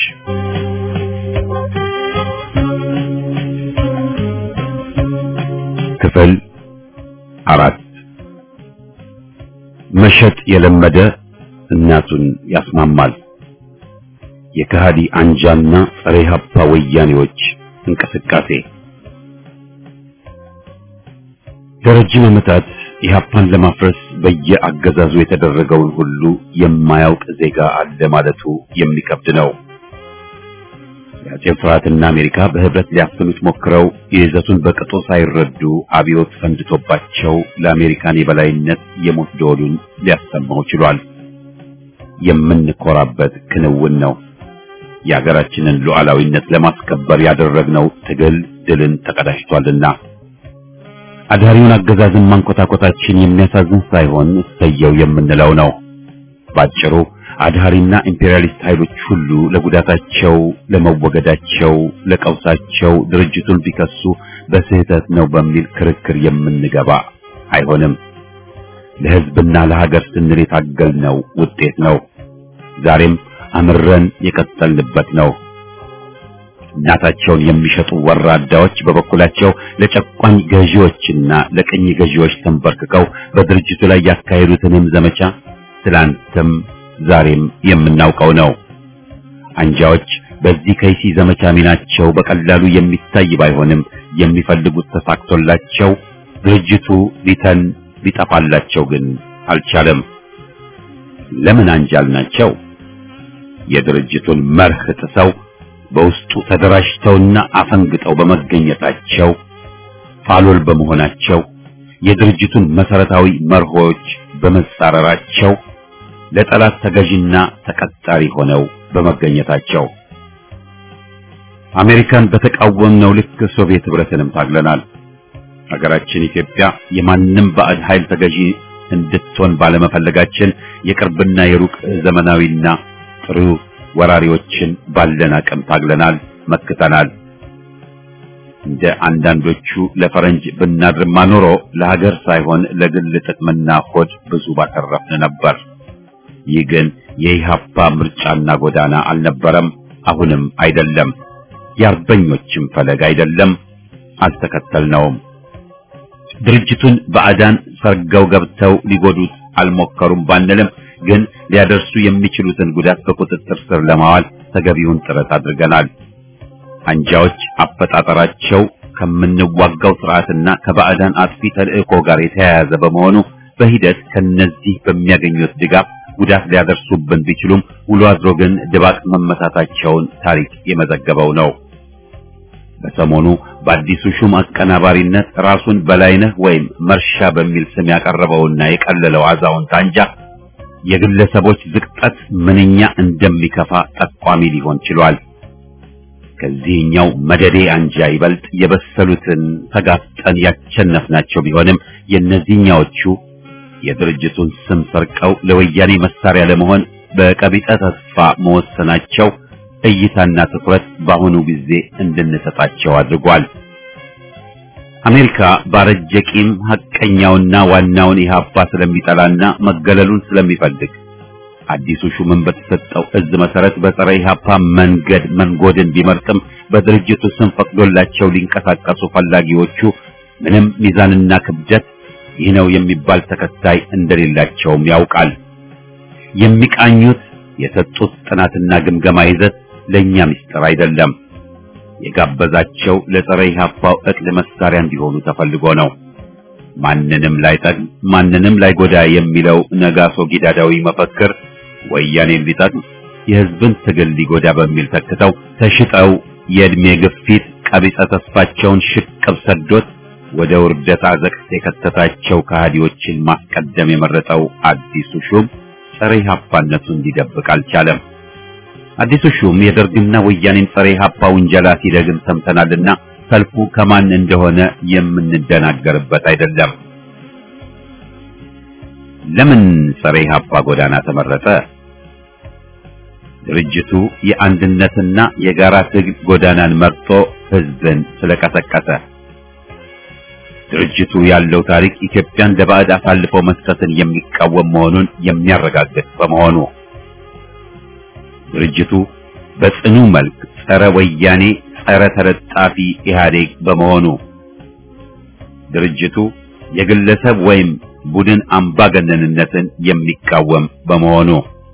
ክፍል አራት መሸጥ የለመደ እናቱን ያስማማል። የከሃዲ አንጃና ጸረ ኢህአፓ ወያኔዎች እንቅስቃሴ ለረጅም ዓመታት ኢህአፓን ለማፍረስ በየአገዛዙ የተደረገውን ሁሉ የማያውቅ ዜጋ አለ ማለቱ የሚከብድ ነው። የአጼ ፍርሃትና አሜሪካ በህብረት ሊያፍኑት ሞክረው የይዘቱን በቅጡ ሳይረዱ አብዮት ፈንድቶባቸው ለአሜሪካን የበላይነት የሞት ደወሉን ሊያሰማው ችሏል። የምንኮራበት ክንውን ነው። የሀገራችንን ሉዓላዊነት ለማስከበር ያደረግነው ትግል ድልን ተቀዳጅቷልና አዳሪውን አገዛዝን ማንኮታኮታችን የሚያሳዝን ሳይሆን እሰየው የምንለው ነው። ባጭሩ አድሃሪና ኢምፔሪያሊስት ኃይሎች ሁሉ ለጉዳታቸው፣ ለመወገዳቸው፣ ለቀውሳቸው ድርጅቱን ቢከሱ በስህተት ነው በሚል ክርክር የምንገባ አይሆንም። ለሕዝብና ለሀገር ስንል የታገልነው ውጤት ነው። ዛሬም አምረን የቀጠልንበት ነው። እናታቸውን የሚሸጡ ወራዳዎች በበኩላቸው ለጨቋኝ ገዢዎችና ለቅኝ ገዢዎች ተንበርክከው በድርጅቱ ላይ ያካሄዱትንም ዘመቻ ትላንትም ዛሬም የምናውቀው ነው። አንጃዎች በዚህ ከይሲ ዘመቻ ሚናቸው በቀላሉ የሚታይ ባይሆንም የሚፈልጉት ተሳክቶላቸው ድርጅቱ ሊተን ሊጠፋላቸው ግን አልቻለም። ለምን አንጃል ናቸው? የድርጅቱን መርህ ጥሰው በውስጡ ተደራጅተውና አፈንግጠው በመገኘታቸው ፋሎል በመሆናቸው የድርጅቱን መሰረታዊ መርሆች በመጻረራቸው ለጠላት ተገዥና ተቀጣሪ ሆነው በመገኘታቸው አሜሪካን በተቃወምነው ልክ ሶቪየት ህብረትንም ታግለናል። ሀገራችን ኢትዮጵያ የማንም ባዕድ ኃይል ተገዢ እንድትሆን ባለመፈለጋችን የቅርብና የሩቅ ዘመናዊና ጥሩ ወራሪዎችን ባለን አቅም ታግለናል፣ መክተናል። እንደ አንዳንዶቹ ለፈረንጅ ብናድርማ ኖሮ ለሀገር ሳይሆን ለግል ጥቅምና ሆድ ብዙ ባተረፍን ነበር። ይህ ግን የኢህአፓ ምርጫና ጎዳና አልነበረም፣ አሁንም አይደለም፣ የአርበኞችም ፈለግ አይደለም፣ አልተከተልነውም። ድርጅቱን ባዕዳን ሰርገው ገብተው ሊጎዱት አልሞከሩም ባንልም ግን ሊያደርሱ የሚችሉትን ጉዳት በቁጥጥር ስር ለማዋል ተገቢውን ጥረት አድርገናል። አንጃዎች አፈጣጠራቸው ከምንዋጋው ስርዓትና ከባዕዳን አጥፊ ተልእኮ ጋር የተያያዘ በመሆኑ በሂደት ከነዚህ በሚያገኙት ድጋፍ ጉዳት ሊያደርሱብን ቢችሉም ውሎ አድሮ ግን ድባቅ መመታታቸውን ታሪክ የመዘገበው ነው። በሰሞኑ በአዲሱ ሹም አቀናባሪነት ራሱን በላይነህ ወይም መርሻ በሚል ስም ያቀረበውና የቀለለው አዛውንት አንጃ የግለሰቦች ዝቅጠት ምንኛ እንደሚከፋ ጠቋሚ ሊሆን ችሏል። ከዚህኛው መደዴ አንጃ ይበልጥ የበሰሉትን ተጋፍጠን ያቸነፍናቸው ቢሆንም የእነዚህኛዎቹ የድርጅቱን ስም ሰርቀው ለወያኔ መሳሪያ ለመሆን በቀቢጠ ተስፋ መወሰናቸው እይታና ትኩረት በአሁኑ ጊዜ እንድንሰጣቸው አድርጓል። አሜሪካ ባረጀ ቂም ሐቀኛውና ዋናውን ኢህአፓ ስለሚጠላና መገለሉን ስለሚፈልግ አዲሱ ሹምን በተሰጠው እዝ መሰረት በጸረ ኢህአፓ መንገድ መንጎድን ቢመርጥም በድርጅቱ ስም ፈቅዶላቸው ሊንቀሳቀሱ ፈላጊዎቹ ምንም ሚዛንና ክብደት ይህ ነው የሚባል ተከታይ እንደሌላቸውም ያውቃል። የሚቃኙት የሰጡት ጥናትና ግምገማ ይዘት ለኛ ምስጢር አይደለም። የጋበዛቸው ለጸረ ኢህአፓው እቅድ መሳሪያ እንዲሆኑ ተፈልጎ ነው። ማንንም ላይጠቅም ማንንም ላይጎዳ የሚለው ነጋሶ ጊዳዳዊ መፈክር ወያኔን ሊጠቅም የህዝብን ትግል ሊጎዳ በሚል ተክተው ተሽጠው የእድሜ ግፊት ቀቢጸ ተስፋቸውን ሽቅብ ሰዶት ወደ ውርደት አዘቅት የከተታቸው ከሃዲዎችን ማስቀደም የመረጠው አዲሱ ሹም ጸረ ኢህአፓነቱን እንዲደብቅ አልቻለም። አዲሱ ሹም የደርግና ወያኔን ጸረ ኢህአፓ ውንጀላ ሲደግም ሰምተናልና ሰልፉ ከማን እንደሆነ የምንደናገርበት አይደለም። ለምን ጸረ ኢህአፓ ጎዳና ተመረጠ? ድርጅቱ የአንድነትና የጋራ ትግል ጎዳናን መርጦ ህዝብን ስለቀሰቀሰ ድርጅቱ ያለው ታሪክ ኢትዮጵያን ለባዕድ አሳልፎ መስጠትን የሚቃወም መሆኑን የሚያረጋግጥ በመሆኑ ድርጅቱ በጽኑ መልክ ጸረ ወያኔ፣ ጸረ ተለጣፊ ኢህአዴግ በመሆኑ ድርጅቱ የግለሰብ ወይም ቡድን አምባገነንነትን የሚቃወም በመሆኑ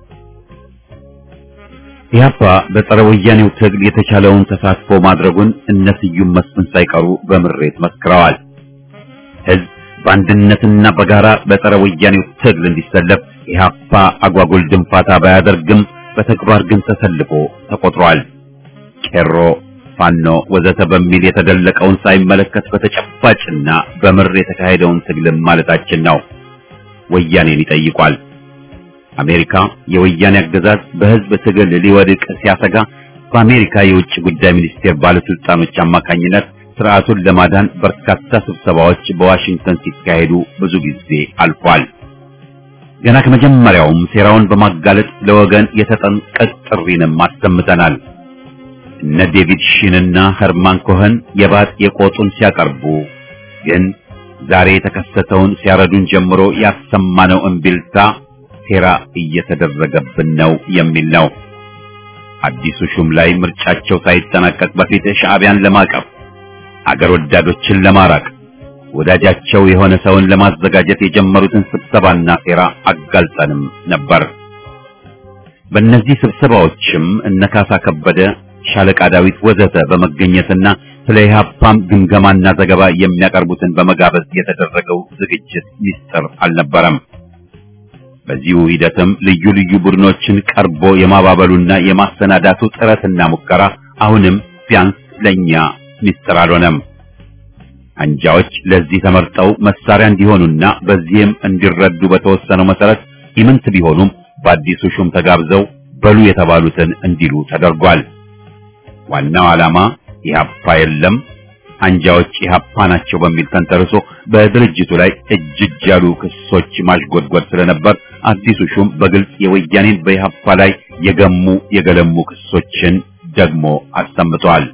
ኢህአፓ በጸረ ወያኔው ትግል የተቻለውን ተሳትፎ ማድረጉን እነ ስዩም መስፍን ሳይቀሩ በምሬት መስክረዋል። ህዝብ በአንድነትና በጋራ በጸረ ወያኔው ትግል እንዲሰለፍ ኢህአፓ አጓጉል ድንፋታ ባያደርግም በተግባር ግን ተሰልፎ ተቆጥሯል። ቄሮ፣ ፋኖ ወዘተ በሚል የተደለቀውን ሳይመለከት በተጨባጭና በምር የተካሄደውን ትግልም ማለታችን ነው። ወያኔን ይጠይቋል። አሜሪካ የወያኔ አገዛዝ በህዝብ ትግል ሊወድቅ ሲያሰጋ በአሜሪካ የውጭ ጉዳይ ሚኒስቴር ባለስልጣኖች አማካኝነት ስርዓቱን ለማዳን በርካታ ስብሰባዎች በዋሽንግተን ሲካሄዱ ብዙ ጊዜ አልፏል። ገና ከመጀመሪያውም ሴራውን በማጋለጥ ለወገን የተጠንቀቅ ጥሪንም አሰምተናል። እነ ዴቪድ ሺንና ኸርማን ኮኸን የባጥ የቆጡን ሲያቀርቡ ግን ዛሬ የተከሰተውን ሲያረዱን ጀምሮ ያሰማነው እምቢልታ ሴራ እየተደረገብን ነው የሚል ነው። አዲሱ ሹም ላይ ምርጫቸው ሳይጠናቀቅ በፊት ሻዕቢያን ለማቀፍ አገር ወዳዶችን ለማራቅ ወዳጃቸው የሆነ ሰውን ለማዘጋጀት የጀመሩትን ስብሰባና ሴራ አጋልጠንም ነበር። በእነዚህ ስብሰባዎችም እነ ካሳ ከበደ፣ ሻለቃ ዳዊት ወዘተ በመገኘትና ስለ ኢህአፓም ግምገማና ዘገባ የሚያቀርቡትን በመጋበዝ የተደረገው ዝግጅት ሚስጥር አልነበረም። በዚሁ ሂደትም ልዩ ልዩ ቡድኖችን ቀርቦ የማባበሉና የማሰናዳቱ ጥረትና ሙከራ አሁንም ቢያንስ ለኛ ሚስጥር አልሆነም። አንጃዎች ለዚህ ተመርጠው መሳሪያ እንዲሆኑና በዚህም እንዲረዱ በተወሰነው መሰረት ኢምንት ቢሆኑም በአዲሱ ሹም ተጋብዘው በሉ የተባሉትን እንዲሉ ተደርጓል። ዋናው ዓላማ ኢህአፓ የለም አንጃዎች ኢህአፓ ናቸው በሚል ተንተርሶ በድርጅቱ ላይ እጅ እጅ ያሉ ክሶች ማሽጎድጎድ ስለነበር አዲሱ ሹም በግልጽ የወያኔን በኢህአፓ ላይ የገሙ የገለሙ ክሶችን ደግሞ አሰምተዋል።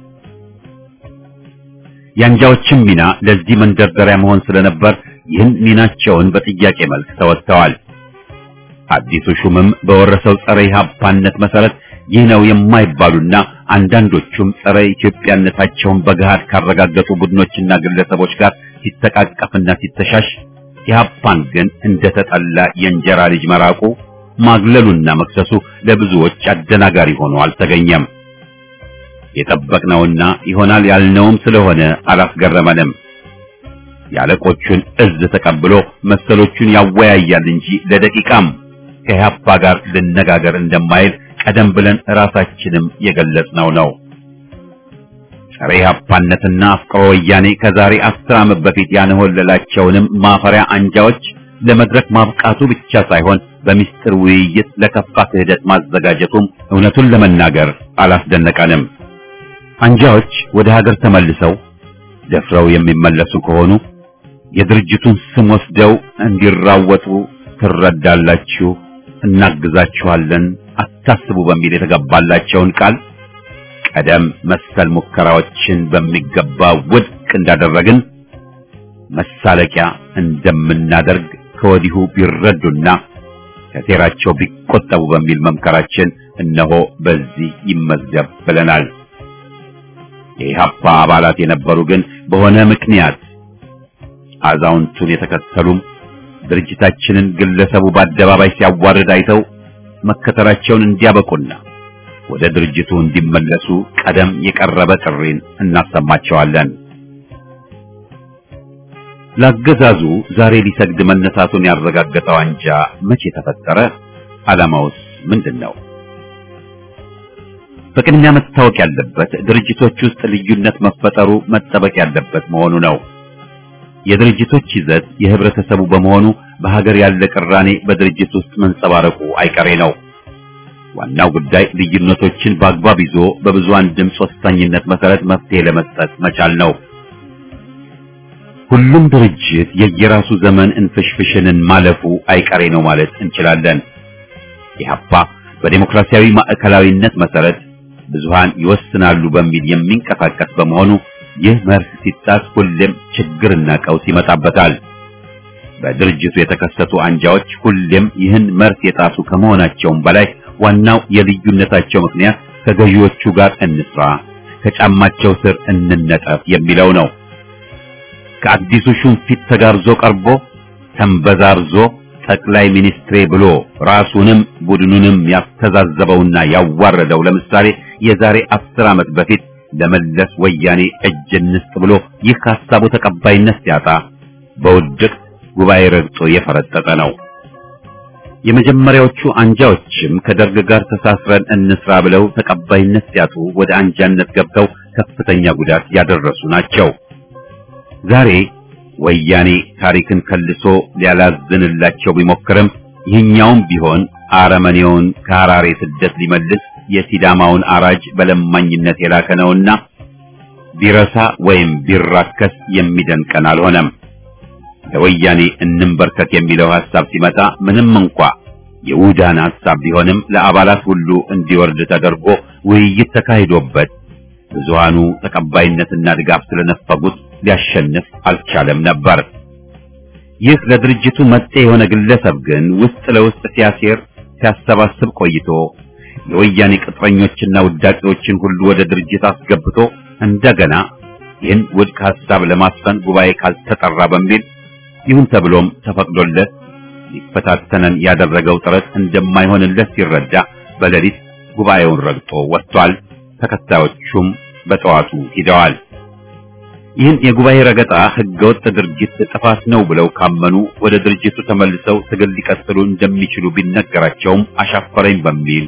የአንጃዎችም ሚና ለዚህ መንደርደሪያ መሆን ስለነበር ይህን ሚናቸውን በጥያቄ መልክ ተወጥተዋል። አዲሱ ሹምም በወረሰው ጸረ ኢህአፓነት መሰረት ይህ ነው የማይባሉና አንዳንዶቹም ጸረ ኢትዮጵያነታቸውን በገሃድ ካረጋገጡ ቡድኖችና ግለሰቦች ጋር ሲተቃቀፍና ሲተሻሽ ኢህአፓን ግን እንደተጠላ የእንጀራ ልጅ መራቁ ማግለሉና መክሰሱ ለብዙዎች አደናጋሪ ሆኖ አልተገኘም። የጠበቅነውና ይሆናል ያልነውም ስለሆነ አላስገረመንም። የአለቆቹን እዝ ተቀብሎ መሰሎቹን ያወያያል እንጂ ለደቂቃም ከኢህአፓ ጋር ልነጋገር እንደማይል ቀደም ብለን ራሳችንም የገለጽነው ነው። ጸረ ኢህአፓነትና አፍቅሮ ወያኔ ከዛሬ አስር ዓመት በፊት ያንሆለላቸውንም ማፈሪያ አንጃዎች ለመድረክ ማብቃቱ ብቻ ሳይሆን በሚስጥር ውይይት ለከፋ ክህደት ማዘጋጀቱም እውነቱን ለመናገር አላስደነቀንም። አንጃዎች ወደ ሀገር ተመልሰው ደፍረው የሚመለሱ ከሆኑ የድርጅቱን ስም ወስደው እንዲራወጡ ትረዳላችሁ፣ እናግዛችኋለን፣ አታስቡ በሚል የተገባላቸውን ቃል ቀደም መሰል ሙከራዎችን በሚገባ ውድቅ እንዳደረግን መሳለቂያ እንደምናደርግ ከወዲሁ ቢረዱና ከሴራቸው ቢቆጠቡ በሚል መምከራችን እነሆ በዚህ ይመዝገብ ብለናል። የኢህአፓ አባላት የነበሩ ግን በሆነ ምክንያት አዛውንቱን የተከተሉም ድርጅታችንን ግለሰቡ በአደባባይ ሲያዋርድ አይተው መከተላቸውን እንዲያበቁና ወደ ድርጅቱ እንዲመለሱ ቀደም የቀረበ ጥሪን እናሰማቸዋለን። ለአገዛዙ ዛሬ ሊሰግድ መነሳቱን ያረጋገጠው አንጃ መቼ ተፈጠረ? ዓላማውስ ምንድን ነው? በቅድሚያ መታወቅ ያለበት ድርጅቶች ውስጥ ልዩነት መፈጠሩ መጠበቅ ያለበት መሆኑ ነው። የድርጅቶች ይዘት የህብረተሰቡ በመሆኑ በሀገር ያለ ቅራኔ በድርጅት ውስጥ መንጸባረቁ አይቀሬ ነው። ዋናው ጉዳይ ልዩነቶችን በአግባብ ይዞ በብዙሃን ድምፅ ወሳኝነት መሰረት መፍትሄ ለመስጠት መቻል ነው። ሁሉም ድርጅት የየራሱ ዘመን እንፍሽፍሽንን ማለፉ አይቀሬ ነው ማለት እንችላለን። ኢህአፓ በዴሞክራሲያዊ ማዕከላዊነት መሰረት ብዙሃን ይወስናሉ በሚል የሚንቀሳቀስ በመሆኑ ይህ መርህ ሲጣስ ሁሌም ችግርና ቀውስ ይመጣበታል። በድርጅቱ የተከሰቱ አንጃዎች ሁሌም ይህን መርህ የጣሱ ከመሆናቸውም በላይ ዋናው የልዩነታቸው ምክንያት ከገዢዎቹ ጋር እንስራ፣ ከጫማቸው ስር እንነጠፍ የሚለው ነው። ከአዲሱ ሹም ፊት ተጋርዞ ቀርቦ ተንበዛርዞ ጠቅላይ ሚኒስትሬ ብሎ ራሱንም ቡድኑንም ያስተዛዘበውና ያዋረደው ለምሳሌ የዛሬ አስር ዓመት በፊት ለመለስ ወያኔ እጅ እንስጥ ብሎ ይህ ሐሳቡ ተቀባይነት ሲያጣ በውድቅ ጉባኤ ረግጦ የፈረጠጠ ነው። የመጀመሪያዎቹ አንጃዎችም ከደርግ ጋር ተሳስረን እንስራ ብለው ተቀባይነት ሲያጡ ወደ አንጃነት ገብተው ከፍተኛ ጉዳት ያደረሱ ናቸው። ዛሬ ወያኔ ታሪክን ከልሶ ሊያላዝንላቸው ቢሞክርም ይህኛውም ቢሆን አረመኔውን ከሐራሬ ስደት ሊመልስ የሲዳማውን አራጅ በለማኝነት የላከ ነውና ቢረሳ ወይም ቢራከስ የሚደንቀን አልሆነም። ለወያኔ እንንበርከክ የሚለው ሐሳብ ሲመጣ ምንም እንኳ የውዳን ሐሳብ ቢሆንም ለአባላት ሁሉ እንዲወርድ ተደርጎ ውይይት ተካሂዶበት ብዙሃኑ ተቀባይነትና ድጋፍ ስለነፈጉት ሊያሸንፍ አልቻለም ነበር። ይህ ለድርጅቱ መጤ የሆነ ግለሰብ ግን ውስጥ ለውስጥ ሲያሴር ሲያሰባስብ ቆይቶ የወያኔ ቅጥረኞችና ውዳቂዎችን ሁሉ ወደ ድርጅት አስገብቶ እንደገና ይህን ውድቅ ሐሳብ ለማስፈን ጉባኤ ካልተጠራ በሚል ይሁን ተብሎም ተፈቅዶለት ሊፈታተነን ያደረገው ጥረት እንደማይሆንለት ሲረዳ በሌሊት ጉባኤውን ረግጦ ወጥቷል። ተከታዮቹም በጠዋቱ ሂደዋል። ይህን የጉባኤ ረገጣ ህገወጥ ድርጊት ጥፋት ነው ብለው ካመኑ ወደ ድርጅቱ ተመልሰው ትግል ሊቀጥሉ እንደሚችሉ ቢነገራቸውም አሻፈረኝ በሚል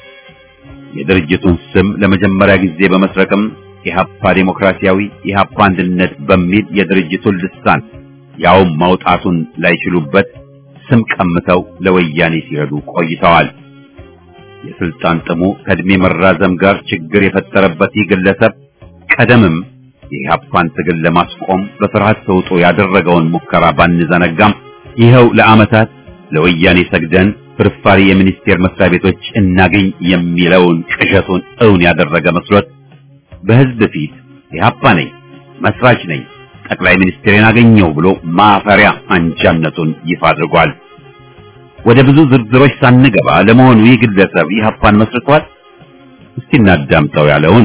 የድርጅቱን ስም ለመጀመሪያ ጊዜ በመስረቅም ኢህአፓ ዴሞክራሲያዊ ኢህአፓ አንድነት በሚል የድርጅቱን ልሳን ያውም ማውጣቱን ላይችሉበት ስም ቀምተው ለወያኔ ሲረዱ ቆይተዋል። የስልጣን ጥሙ ከእድሜ መራዘም ጋር ችግር የፈጠረበት ይህ ግለሰብ ቀደምም የኢህአፓን ትግል ለማስቆም በፍርሃት ተውጦ ያደረገውን ሙከራ ባንዘነጋም ይኸው ለዓመታት ለወያኔ ሰግደን ፍርፋሪ የሚኒስቴር መስሪያ ቤቶች እናገኝ የሚለውን ቅዠቱን እውን ያደረገ መስሎት በህዝብ ፊት ኢህአፓ ነኝ፣ መስራች ነኝ፣ ጠቅላይ ሚኒስትሬን አገኘው ብሎ ማፈሪያ አንጃነቱን ይፋ አድርጓል። ወደ ብዙ ዝርዝሮች ሳንገባ ለመሆኑ ይህ ግለሰብ ኢህአፓን መስርቷል? እስቲ እናዳምጠው ያለውን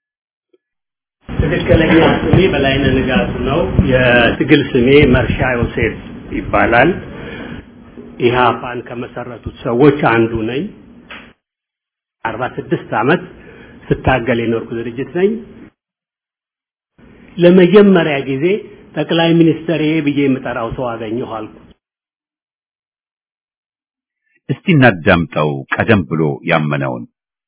ትክክለኛ ስሜ በላይነህ ንጋቱ ነው። የትግል ስሜ መርሻ ዮሴፍ ይባላል። ኢህአፓን ከመሰረቱት ሰዎች አንዱ ነኝ። አርባ ስድስት ዓመት ስታገል የኖርኩ ድርጅት ነኝ። ለመጀመሪያ ጊዜ ጠቅላይ ሚኒስትር ብዬ የምጠራው ሰው አገኘሁ አልኩ። እስቲ እናዳምጠው ቀደም ብሎ ያመነውን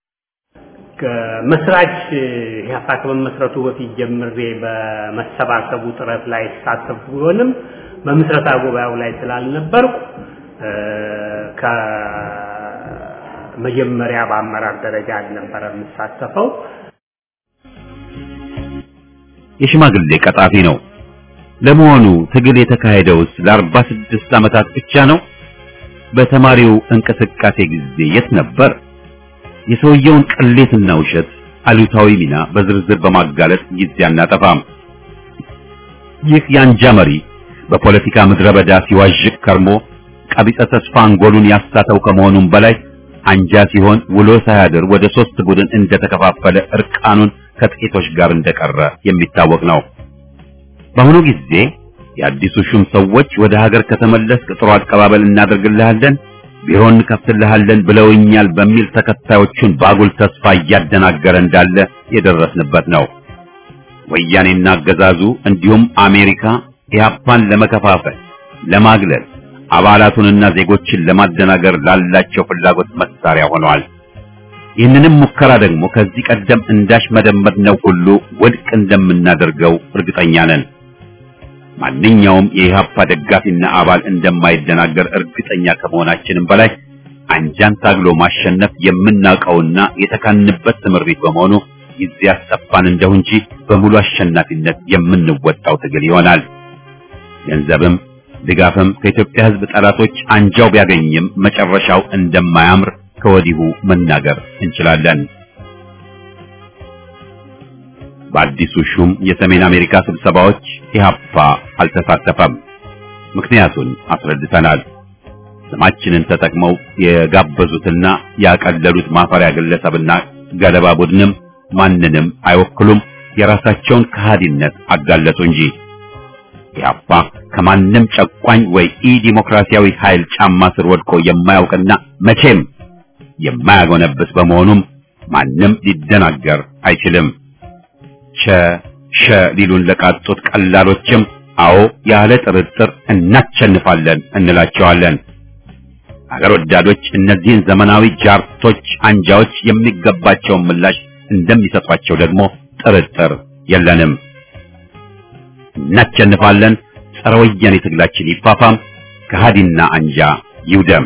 ከመስራች ኢህአፓ ከመመስረቱ በፊት ጀምሬ በመሰባሰቡ ጥረት ላይ ሳተፍ ቢሆንም በምስረታ ጉባኤው ላይ ስላልነበርኩ ከመጀመሪያ በአመራር ደረጃ አልነበረ የምሳተፈው። የሽማግሌ ቀጣፊ ነው። ለመሆኑ ትግል የተካሄደውስ ለአርባ ስድስት ዓመታት ብቻ ነው? በተማሪው እንቅስቃሴ ጊዜ የት ነበር? የሰውየውን ቅሌትና ውሸት አሉታዊ ሚና በዝርዝር በማጋለጥ ጊዜ አናጠፋም። ይህ የአንጃ መሪ በፖለቲካ ምድረ በዳ ሲዋዥቅ ከርሞ ቀቢጸ ተስፋ አንጎሉን ያሳተው ከመሆኑም በላይ አንጃ ሲሆን ውሎ ሳያድር ወደ ሶስት ቡድን እንደተከፋፈለ እርቃኑን ከጥቂቶች ጋር እንደቀረ የሚታወቅ ነው። በአሁኑ ጊዜ የአዲሱ ሹም ሰዎች ወደ ሀገር ከተመለስክ ጥሩ አቀባበል እናደርግልሃለን፣ ቢሮ እንከፍትልሃለን ብለውኛል በሚል ተከታዮቹን ባጉል ተስፋ እያደናገረ እንዳለ የደረስንበት ነው። ወያኔና አገዛዙ እንዲሁም አሜሪካ ኢህአፓን ለመከፋፈል፣ ለማግለል፣ አባላቱንና ዜጎችን ለማደናገር ላላቸው ፍላጎት መሳሪያ ሆነዋል። ይህንንም ሙከራ ደግሞ ከዚህ ቀደም እንዳሽ መደመጥነው ሁሉ ውድቅ እንደምናደርገው እርግጠኛ ነን። ማንኛውም የኢህአፓ ደጋፊና አባል እንደማይደናገር እርግጠኛ ከመሆናችንም በላይ አንጃን ታግሎ ማሸነፍ የምናውቀውና የተካንበት ትምህርት በመሆኑ ጊዜ ያስጠፋን እንደው እንጂ በሙሉ አሸናፊነት የምንወጣው ትግል ይሆናል። ገንዘብም ድጋፍም ከኢትዮጵያ ሕዝብ ጠላቶች አንጃው ቢያገኝም መጨረሻው እንደማያምር ከወዲሁ መናገር እንችላለን። በአዲሱ ሹም የሰሜን አሜሪካ ስብሰባዎች ኢህአፓ አልተሳተፈም። ምክንያቱን አስረድተናል። ስማችንን ተጠቅመው የጋበዙትና ያቀለሉት ማፈሪያ ግለሰብና ገለባ ቡድንም ማንንም አይወክሉም። የራሳቸውን ከሃዲነት አጋለጡ እንጂ ኢህአፓ ከማንም ጨቋኝ ወይ ኢ ዲሞክራሲያዊ ኃይል ጫማ ስር ወድቆ የማያውቅና መቼም የማያጎነብስ በመሆኑም ማንም ሊደናገር አይችልም። ቸ ሸ ሊሉን ለቃጡት ቀላሎችም አዎ ያለ ጥርጥር እናቸንፋለን እንላቸዋለን። አገር ወዳዶች እነዚህን ዘመናዊ ጃርቶች አንጃዎች የሚገባቸውን ምላሽ እንደሚሰጧቸው ደግሞ ጥርጥር የለንም። እናቸንፋለን። ጸረ ወያኔ ትግላችን ይፋፋም፣ ከሃዲና አንጃ ይውደም።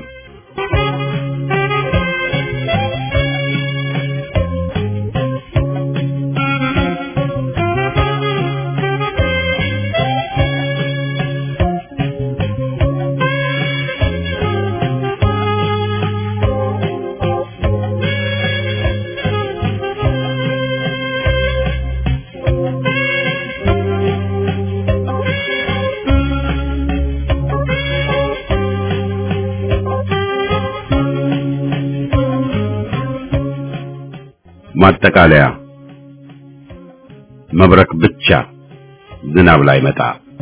ማጠቃለያ መብረቅ ብቻ ዝናብ ላይ መጣ።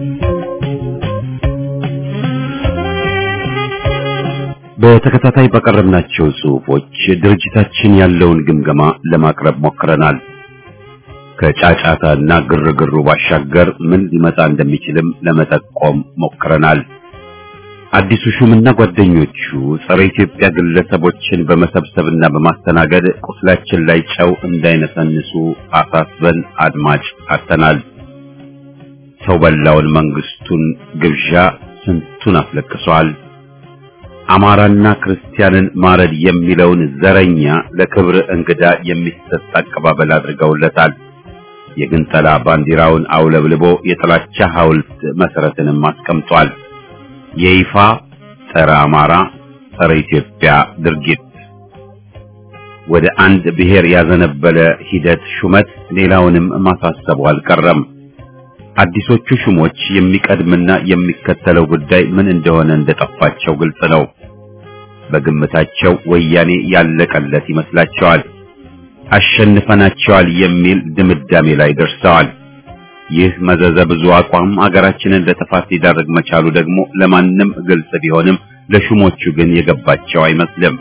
በተከታታይ በቀረብናቸው ጽሑፎች ድርጅታችን ያለውን ግምገማ ለማቅረብ ሞክረናል። ከጫጫታና ግርግሩ ባሻገር ምን ሊመጣ እንደሚችልም ለመጠቆም ሞክረናል። አዲሱ ሹምና ጓደኞቹ ጸረ ኢትዮጵያ ግለሰቦችን በመሰብሰብና በማስተናገድ ቁስላችን ላይ ጨው እንዳይነሰንሱ አሳስበን አድማጭ አጥተናል። ሰው በላውን መንግስቱን ግብዣ ስንቱን አስለቅሷል። አማራና ክርስቲያንን ማረድ የሚለውን ዘረኛ ለክብር እንግዳ የሚሰጥ አቀባበል አድርገውለታል። የግንጠላ ባንዲራውን አውለብልቦ የጥላቻ ሐውልት መሰረትንም አስቀምጧል። የይፋ ጸረ አማራ ጸረ ኢትዮጵያ ድርጊት ወደ አንድ ብሔር ያዘነበለ ሂደት ሹመት ሌላውንም ማሳሰቡ አልቀረም። አዲሶቹ ሹሞች የሚቀድምና የሚከተለው ጉዳይ ምን እንደሆነ እንደጠፋቸው ግልጽ ነው። በግምታቸው ወያኔ ያለቀለት ይመስላቸዋል። አሸንፈናቸዋል የሚል ድምዳሜ ላይ ደርሰዋል። ይህ መዘዘ ብዙ አቋም አገራችንን ለጥፋት ሊዳርግ መቻሉ ደግሞ ለማንም ግልጽ ቢሆንም ለሹሞቹ ግን የገባቸው አይመስልም።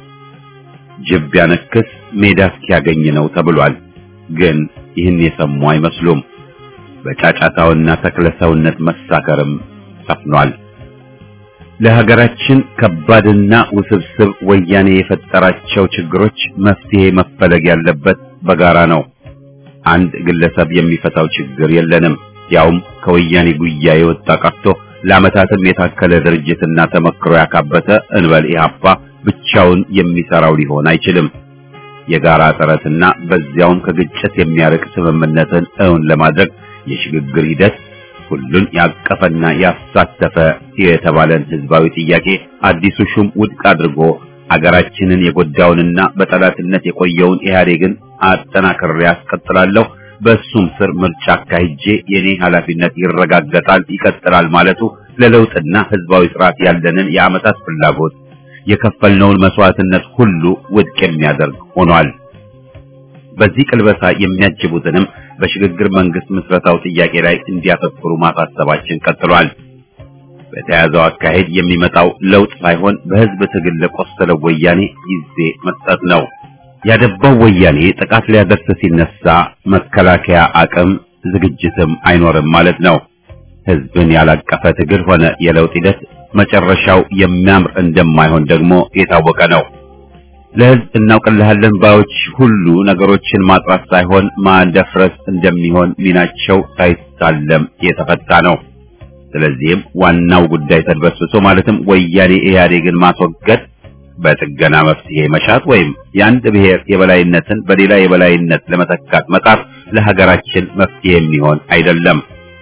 ጅብ ቢያነክስ ሜዳ እስኪያገኝ ነው ተብሏል። ግን ይህን የሰሙ አይመስሉም። በጫጫታውና ተክለሰውነት መሳከርም ሰፍኗል። ለሀገራችን ከባድና ውስብስብ ወያኔ የፈጠራቸው ችግሮች መፍትሄ መፈለግ ያለበት በጋራ ነው። አንድ ግለሰብ የሚፈታው ችግር የለንም። ያውም ከወያኔ ጉያ የወጣ ቀርቶ ለዓመታትም የታከለ ድርጅትና ተመክሮ ያካበተ እንበል ኢህአፓ ብቻውን የሚሰራው ሊሆን አይችልም። የጋራ ጥረትና በዚያውም ከግጭት የሚያርቅ ስምምነትን እውን ለማድረግ የሽግግር ሂደት ሁሉን ያቀፈና ያሳተፈ የተባለን ህዝባዊ ጥያቄ አዲሱ ሹም ውድቅ አድርጎ አገራችንን የጎዳውንና በጠላትነት የቆየውን ኢህአዴግን አጠናክሬ ያስቀጥላለሁ፣ በሱም ስር ምርጫ አካሂጄ የኔ ኃላፊነት ይረጋገጣል፣ ይቀጥላል ማለቱ ለለውጥና ህዝባዊ ስርዓት ያለንን የዓመታት ፍላጎት የከፈልነውን መስዋዕትነት ሁሉ ውድቅ የሚያደርግ ሆኗል። በዚህ ቅልበሳ የሚያጅቡትንም በሽግግር መንግስት ምስረታው ጥያቄ ላይ እንዲያተኩሩ ማሳሰባችን ቀጥሏል። በተያዘው አካሄድ የሚመጣው ለውጥ ሳይሆን በህዝብ ትግል ለቆሰለው ወያኔ ጊዜ መስጠት ነው። ያደባው ወያኔ ጥቃት ሊያደርስ ሲነሳ መከላከያ አቅም ዝግጅትም አይኖርም ማለት ነው። ህዝብን ያላቀፈ ትግል ሆነ የለውጥ ሂደት መጨረሻው የሚያምር እንደማይሆን ደግሞ የታወቀ ነው። ለህዝብ እናውቅልሃለን ባዮች ሁሉ ነገሮችን ማጥራት ሳይሆን ማንደፍረስ እንደሚሆን ሚናቸው ሳይታለም የተፈታ ነው። ስለዚህም ዋናው ጉዳይ ተድበስብሶ ማለትም ወያኔ ኢህአዴግን ማስወገድ በጥገና መፍትሄ መሻት ወይም የአንድ ብሔር የበላይነትን በሌላ የበላይነት ለመተካት መጣር ለሀገራችን መፍትሄ የሚሆን አይደለም።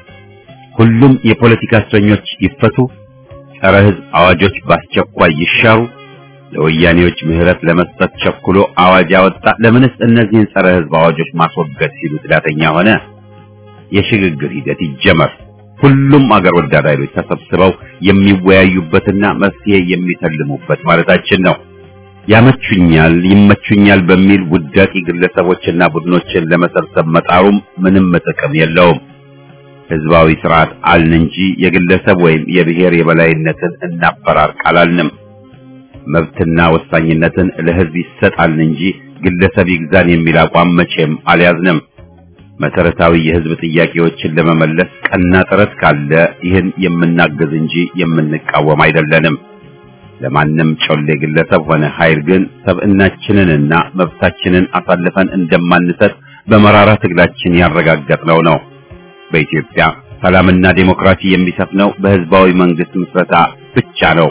ሁሉም የፖለቲካ እስረኞች ይፈቱ፣ ጸረ ህዝብ አዋጆች በአስቸኳይ ይሻሩ፣ ለወያኔዎች ምህረት ለመስጠት ቸኩሎ አዋጅ ያወጣ ለምንስ እነዚህን ጸረ ህዝብ አዋጆች ማስወገድ ሲሉ ትዳተኛ ሆነ? የሽግግር ሂደት ይጀመር። ሁሉም አገር ወዳድ ኃይሎች ተሰብስበው የሚወያዩበትና መፍትሄ የሚተልሙበት ማለታችን ነው። ያመቹኛል፣ ይመቹኛል በሚል ውዳቂ ግለሰቦችና ቡድኖችን ለመሰብሰብ መጣሩም ምንም ጥቅም የለውም። ህዝባዊ ስርዓት አልን እንጂ የግለሰብ ወይም የብሔር የበላይነትን እናፈራርቅ አላልንም። መብትና ወሳኝነትን ለህዝብ ይሰጣልን እንጂ ግለሰብ ይግዛን የሚል አቋም መቼም አልያዝንም። መሰረታዊ የህዝብ ጥያቄዎችን ለመመለስ ቀና ጥረት ካለ ይህን የምናግዝ እንጂ የምንቃወም አይደለንም። ለማንም ጮሌ ግለሰብ ሆነ ኃይል ግን ሰብዕናችንንና መብታችንን አሳልፈን እንደማንሰጥ በመራራ ትግላችን ያረጋገጥነው ነው። በኢትዮጵያ ሰላምና ዴሞክራሲ የሚሰፍነው በህዝባዊ መንግስት ምስረታ ብቻ ነው።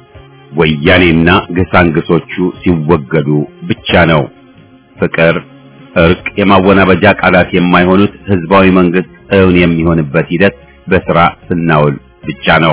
ወያኔና ግሳንግሶቹ ሲወገዱ ብቻ ነው። ፍቅር፣ እርቅ፣ የማወናበጃ ቃላት የማይሆኑት ህዝባዊ መንግስት እውን የሚሆንበት ሂደት በስራ ስናውል ብቻ ነው።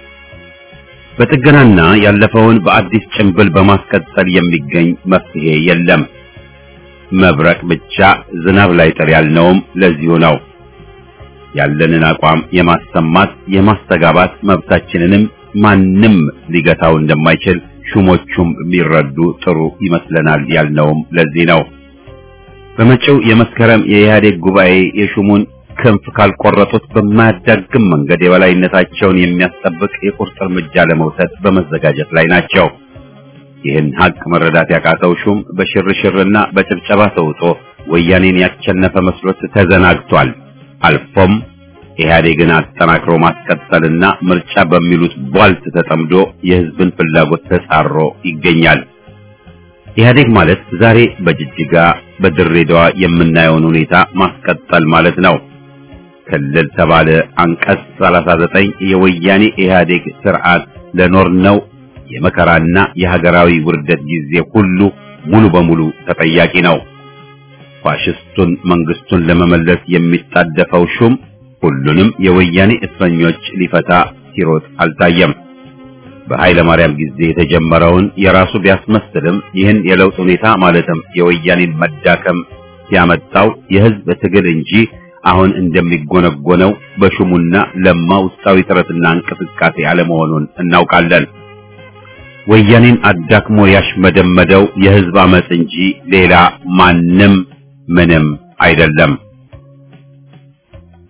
በጥገናና ያለፈውን በአዲስ ጭንብል በማስቀጠል የሚገኝ መፍትሄ የለም። መብረቅ ብቻ ዝናብ ላይ ጥር ያልነውም ለዚሁ ነው። ያለንን አቋም የማሰማት የማስተጋባት መብታችንንም ማንም ሊገታው እንደማይችል ሹሞቹም ቢረዱ ጥሩ ይመስለናል ያልነውም ለዚህ ነው። በመጪው የመስከረም የኢህአዴግ ጉባኤ የሹሙን ክንፍ ካልቆረጡት በማያዳግም መንገድ የበላይነታቸውን የሚያስጠብቅ የቁርጥ እርምጃ ለመውሰድ በመዘጋጀት ላይ ናቸው። ይህን ሀቅ መረዳት ያቃተው ሹም በሽርሽርና በጭብጨባ ተውጦ ወያኔን ያቸነፈ መስሎት ተዘናግቷል። አልፎም ኢህአዴግን አጠናክሮ ማስቀጠልና ምርጫ በሚሉት ቧልት ተጠምዶ የህዝብን ፍላጎት ተጻሮ ይገኛል። ኢህአዴግ ማለት ዛሬ በጅጅጋ በድሬዳዋ የምናየውን ሁኔታ ማስቀጠል ማለት ነው። ክልል ተባለ አንቀጽ 39 የወያኔ ኢህአዴግ ስርዓት ለኖርነው የመከራና የሀገራዊ ውርደት ጊዜ ሁሉ ሙሉ በሙሉ ተጠያቂ ነው። ፋሽስቱን መንግስቱን ለመመለስ የሚጣደፈው ሹም ሁሉንም የወያኔ እስረኞች ሊፈታ ሲሮጥ አልታየም። በኃይለ ማርያም ጊዜ የተጀመረውን የራሱ ቢያስመስልም ይህን የለውጥ ሁኔታ ማለትም የወያኔን መዳከም ያመጣው የህዝብ ትግል እንጂ አሁን እንደሚጎነጎነው በሹሙና ለማ ውስጣዊ ጥረትና እንቅስቃሴ አለመሆኑን እናውቃለን። ወያኔን አዳክሞ ያሽመደመደው የህዝብ አመጽ እንጂ ሌላ ማንም ምንም አይደለም።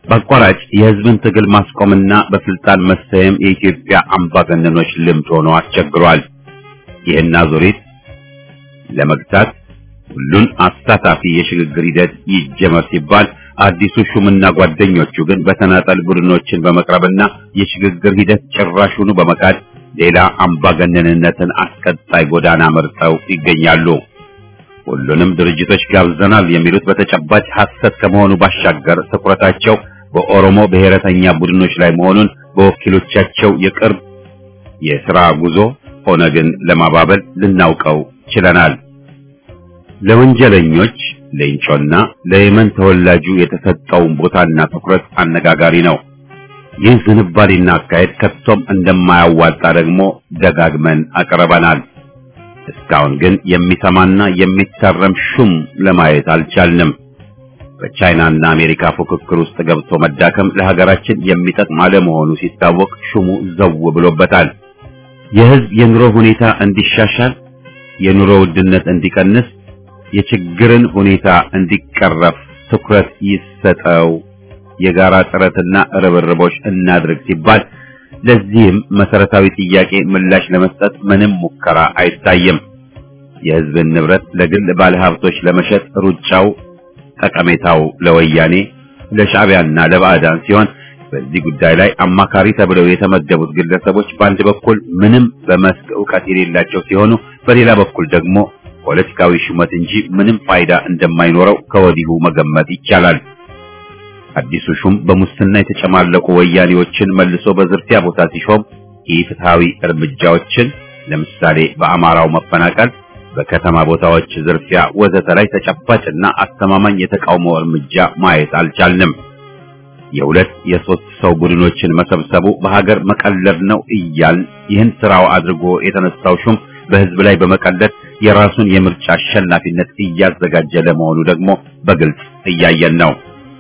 በአቋራጭ የህዝብን ትግል ማስቆምና በስልጣን መሰየም የኢትዮጵያ አምባገነኖች ልምድ ሆኖ አስቸግሯል። ይህን አዙሪት ለመግታት ሁሉን አሳታፊ የሽግግር ሂደት ይጀመር ሲባል አዲሱ ሹምና ጓደኞቹ ግን በተናጠል ቡድኖችን በመቅረብና የሽግግር ሂደት ጭራሹኑ በመካድ ሌላ አምባገነንነትን አስቀጣይ ጎዳና መርጠው ይገኛሉ። ሁሉንም ድርጅቶች ጋብዘናል የሚሉት በተጨባጭ ሐሰት ከመሆኑ ባሻገር ትኩረታቸው በኦሮሞ ብሔረተኛ ቡድኖች ላይ መሆኑን በወኪሎቻቸው የቅርብ የሥራ ጉዞ ኦነግን ለማባበል ልናውቀው ችለናል። ለወንጀለኞች ሌንጮና ለየመን ተወላጁ የተሰጠውን ቦታና ትኩረት አነጋጋሪ ነው። ይህ ዝንባሌና አካሄድ ከቶም እንደማያዋጣ ደግሞ ደጋግመን አቅርበናል። እስካሁን ግን የሚሰማና የሚታረም ሹም ለማየት አልቻልንም። በቻይናና አሜሪካ ፉክክር ውስጥ ገብቶ መዳከም ለሀገራችን የሚጠቅም አለመሆኑ ሲታወቅ ሹሙ ዘው ብሎበታል። የሕዝብ የኑሮ ሁኔታ እንዲሻሻል፣ የኑሮ ውድነት እንዲቀንስ፣ የችግርን ሁኔታ እንዲቀረፍ ትኩረት ይሰጠው፣ የጋራ ጥረትና ርብርቦች እናድርግ ሲባል ለዚህም መሰረታዊ ጥያቄ ምላሽ ለመስጠት ምንም ሙከራ አይታይም። የሕዝብን ንብረት ለግል ባለሀብቶች ለመሸጥ ሩጫው ጠቀሜታው ለወያኔ ለሻዕቢያና ለባዕዳን ሲሆን በዚህ ጉዳይ ላይ አማካሪ ተብለው የተመደቡት ግለሰቦች በአንድ በኩል ምንም በመስክ ዕውቀት የሌላቸው ሲሆኑ፣ በሌላ በኩል ደግሞ ፖለቲካዊ ሹመት እንጂ ምንም ፋይዳ እንደማይኖረው ከወዲሁ መገመት ይቻላል። አዲሱ ሹም በሙስና የተጨማለቁ ወያኔዎችን መልሶ በዝርፊያ ቦታ ሲሾም ኢፍትሐዊ እርምጃዎችን ለምሳሌ በአማራው መፈናቀል፣ በከተማ ቦታዎች ዝርፊያ ወዘተ ላይ ተጨባጭና አስተማማኝ የተቃውሞ እርምጃ ማየት አልቻልንም። የሁለት የሶስት ሰው ቡድኖችን መሰብሰቡ በሀገር መቀለድ ነው እያል ይህን ስራው አድርጎ የተነሳው ሹም በህዝብ ላይ በመቀለድ የራሱን የምርጫ አሸናፊነት እያዘጋጀ ለመሆኑ ደግሞ በግልጽ እያየን ነው።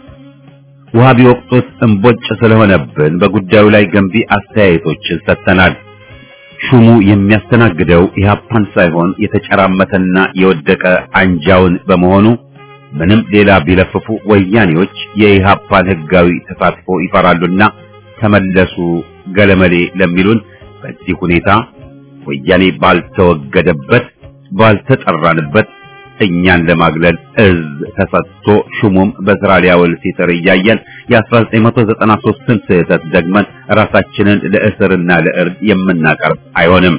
ውሃ ቢወቅጡት እምቦጭ ስለሆነብን በጉዳዩ ላይ ገንቢ አስተያየቶችን ሰጥተናል። ሹሙ የሚያስተናግደው ኢህአፓን ሳይሆን የተጨራመተና የወደቀ አንጃውን በመሆኑ ምንም ሌላ ቢለፍፉ ወያኔዎች የኢህአፓን ህጋዊ ተሳትፎ ይፈራሉና ተመለሱ ገለመሌ ለሚሉን በዚህ ሁኔታ ወያኔ ባልተወገደበት ባልተጠራንበት እኛን ለማግለል እዝ ተሰጥቶ ሹሙም በስራ ሊያውል ሲጥር እያየን የ1993ን ስህተት ደግመን ራሳችንን ለእስርና ለእርድ የምናቀርብ አይሆንም።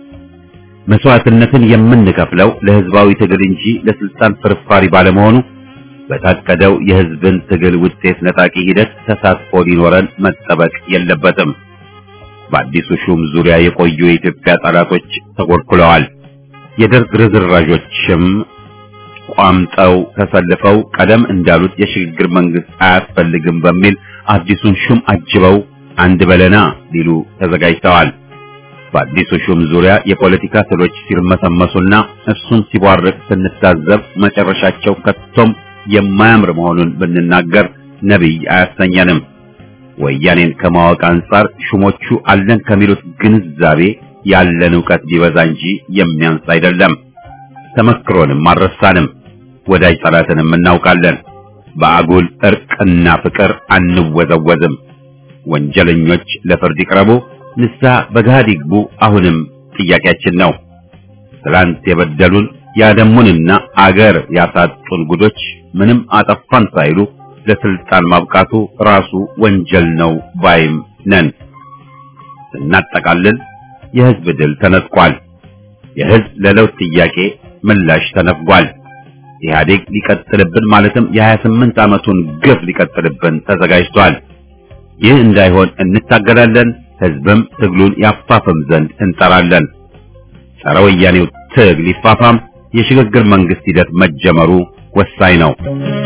መስዋዕትነትን የምንከፍለው ለህዝባዊ ትግል እንጂ ለስልጣን ፍርፋሪ ባለመሆኑ በታቀደው የህዝብን ትግል ውጤት ነጣቂ ሂደት ተሳትፎ ሊኖረን መጠበቅ የለበትም። በአዲሱ ሹም ዙሪያ የቆዩ የኢትዮጵያ ጠላቶች ተኮልኩለዋል። የደርግ ርዝራዦችም ቋምጠው ተሰልፈው ቀደም እንዳሉት የሽግግር መንግስት አያስፈልግም በሚል አዲሱን ሹም አጅበው አንድ በለና ሊሉ ተዘጋጅተዋል። በአዲሱ ሹም ዙሪያ የፖለቲካ ስሎች ሲርመሰመሱና እርሱን ሲቧርቅ ስንታዘብ መጨረሻቸው ከቶም የማያምር መሆኑን ብንናገር ነቢይ አያሰኘንም። ወያኔን ከማወቅ አንጻር ሹሞቹ አለን ከሚሉት ግንዛቤ ያለን ዕውቀት ቢበዛ እንጂ የሚያንስ አይደለም። ተመክሮንም አልረሳንም። ወዳጅ ጠላትንም እናውቃለን። በአጉል እርቅና ፍቅር አንወዘወዝም። ወንጀለኞች ለፍርድ ይቅረቡ፣ ንስሐ በገሃድ ይግቡ አሁንም ጥያቄያችን ነው። ትላንት የበደሉን ያደሙንና አገር ያሳጡን ጉዶች ምንም አጠፋን ሳይሉ ለስልጣን ማብቃቱ ራሱ ወንጀል ነው ባይም ነን። ስናጠቃልል የህዝብ ድል ተነጥቋል። የህዝብ ለለውጥ ጥያቄ ምላሽ ተነፍጓል። ኢህአዴግ ሊቀጥልብን ማለትም የ28 ዓመቱን ግፍ ሊቀጥልብን ተዘጋጅቷል። ይህ እንዳይሆን እንታገላለን። ህዝብም ትግሉን ያፋፍም ዘንድ እንጠራለን። ጸረ ወያኔው ትግል ይፋፋም። የሽግግር መንግስት ሂደት መጀመሩ ወሳኝ ነው።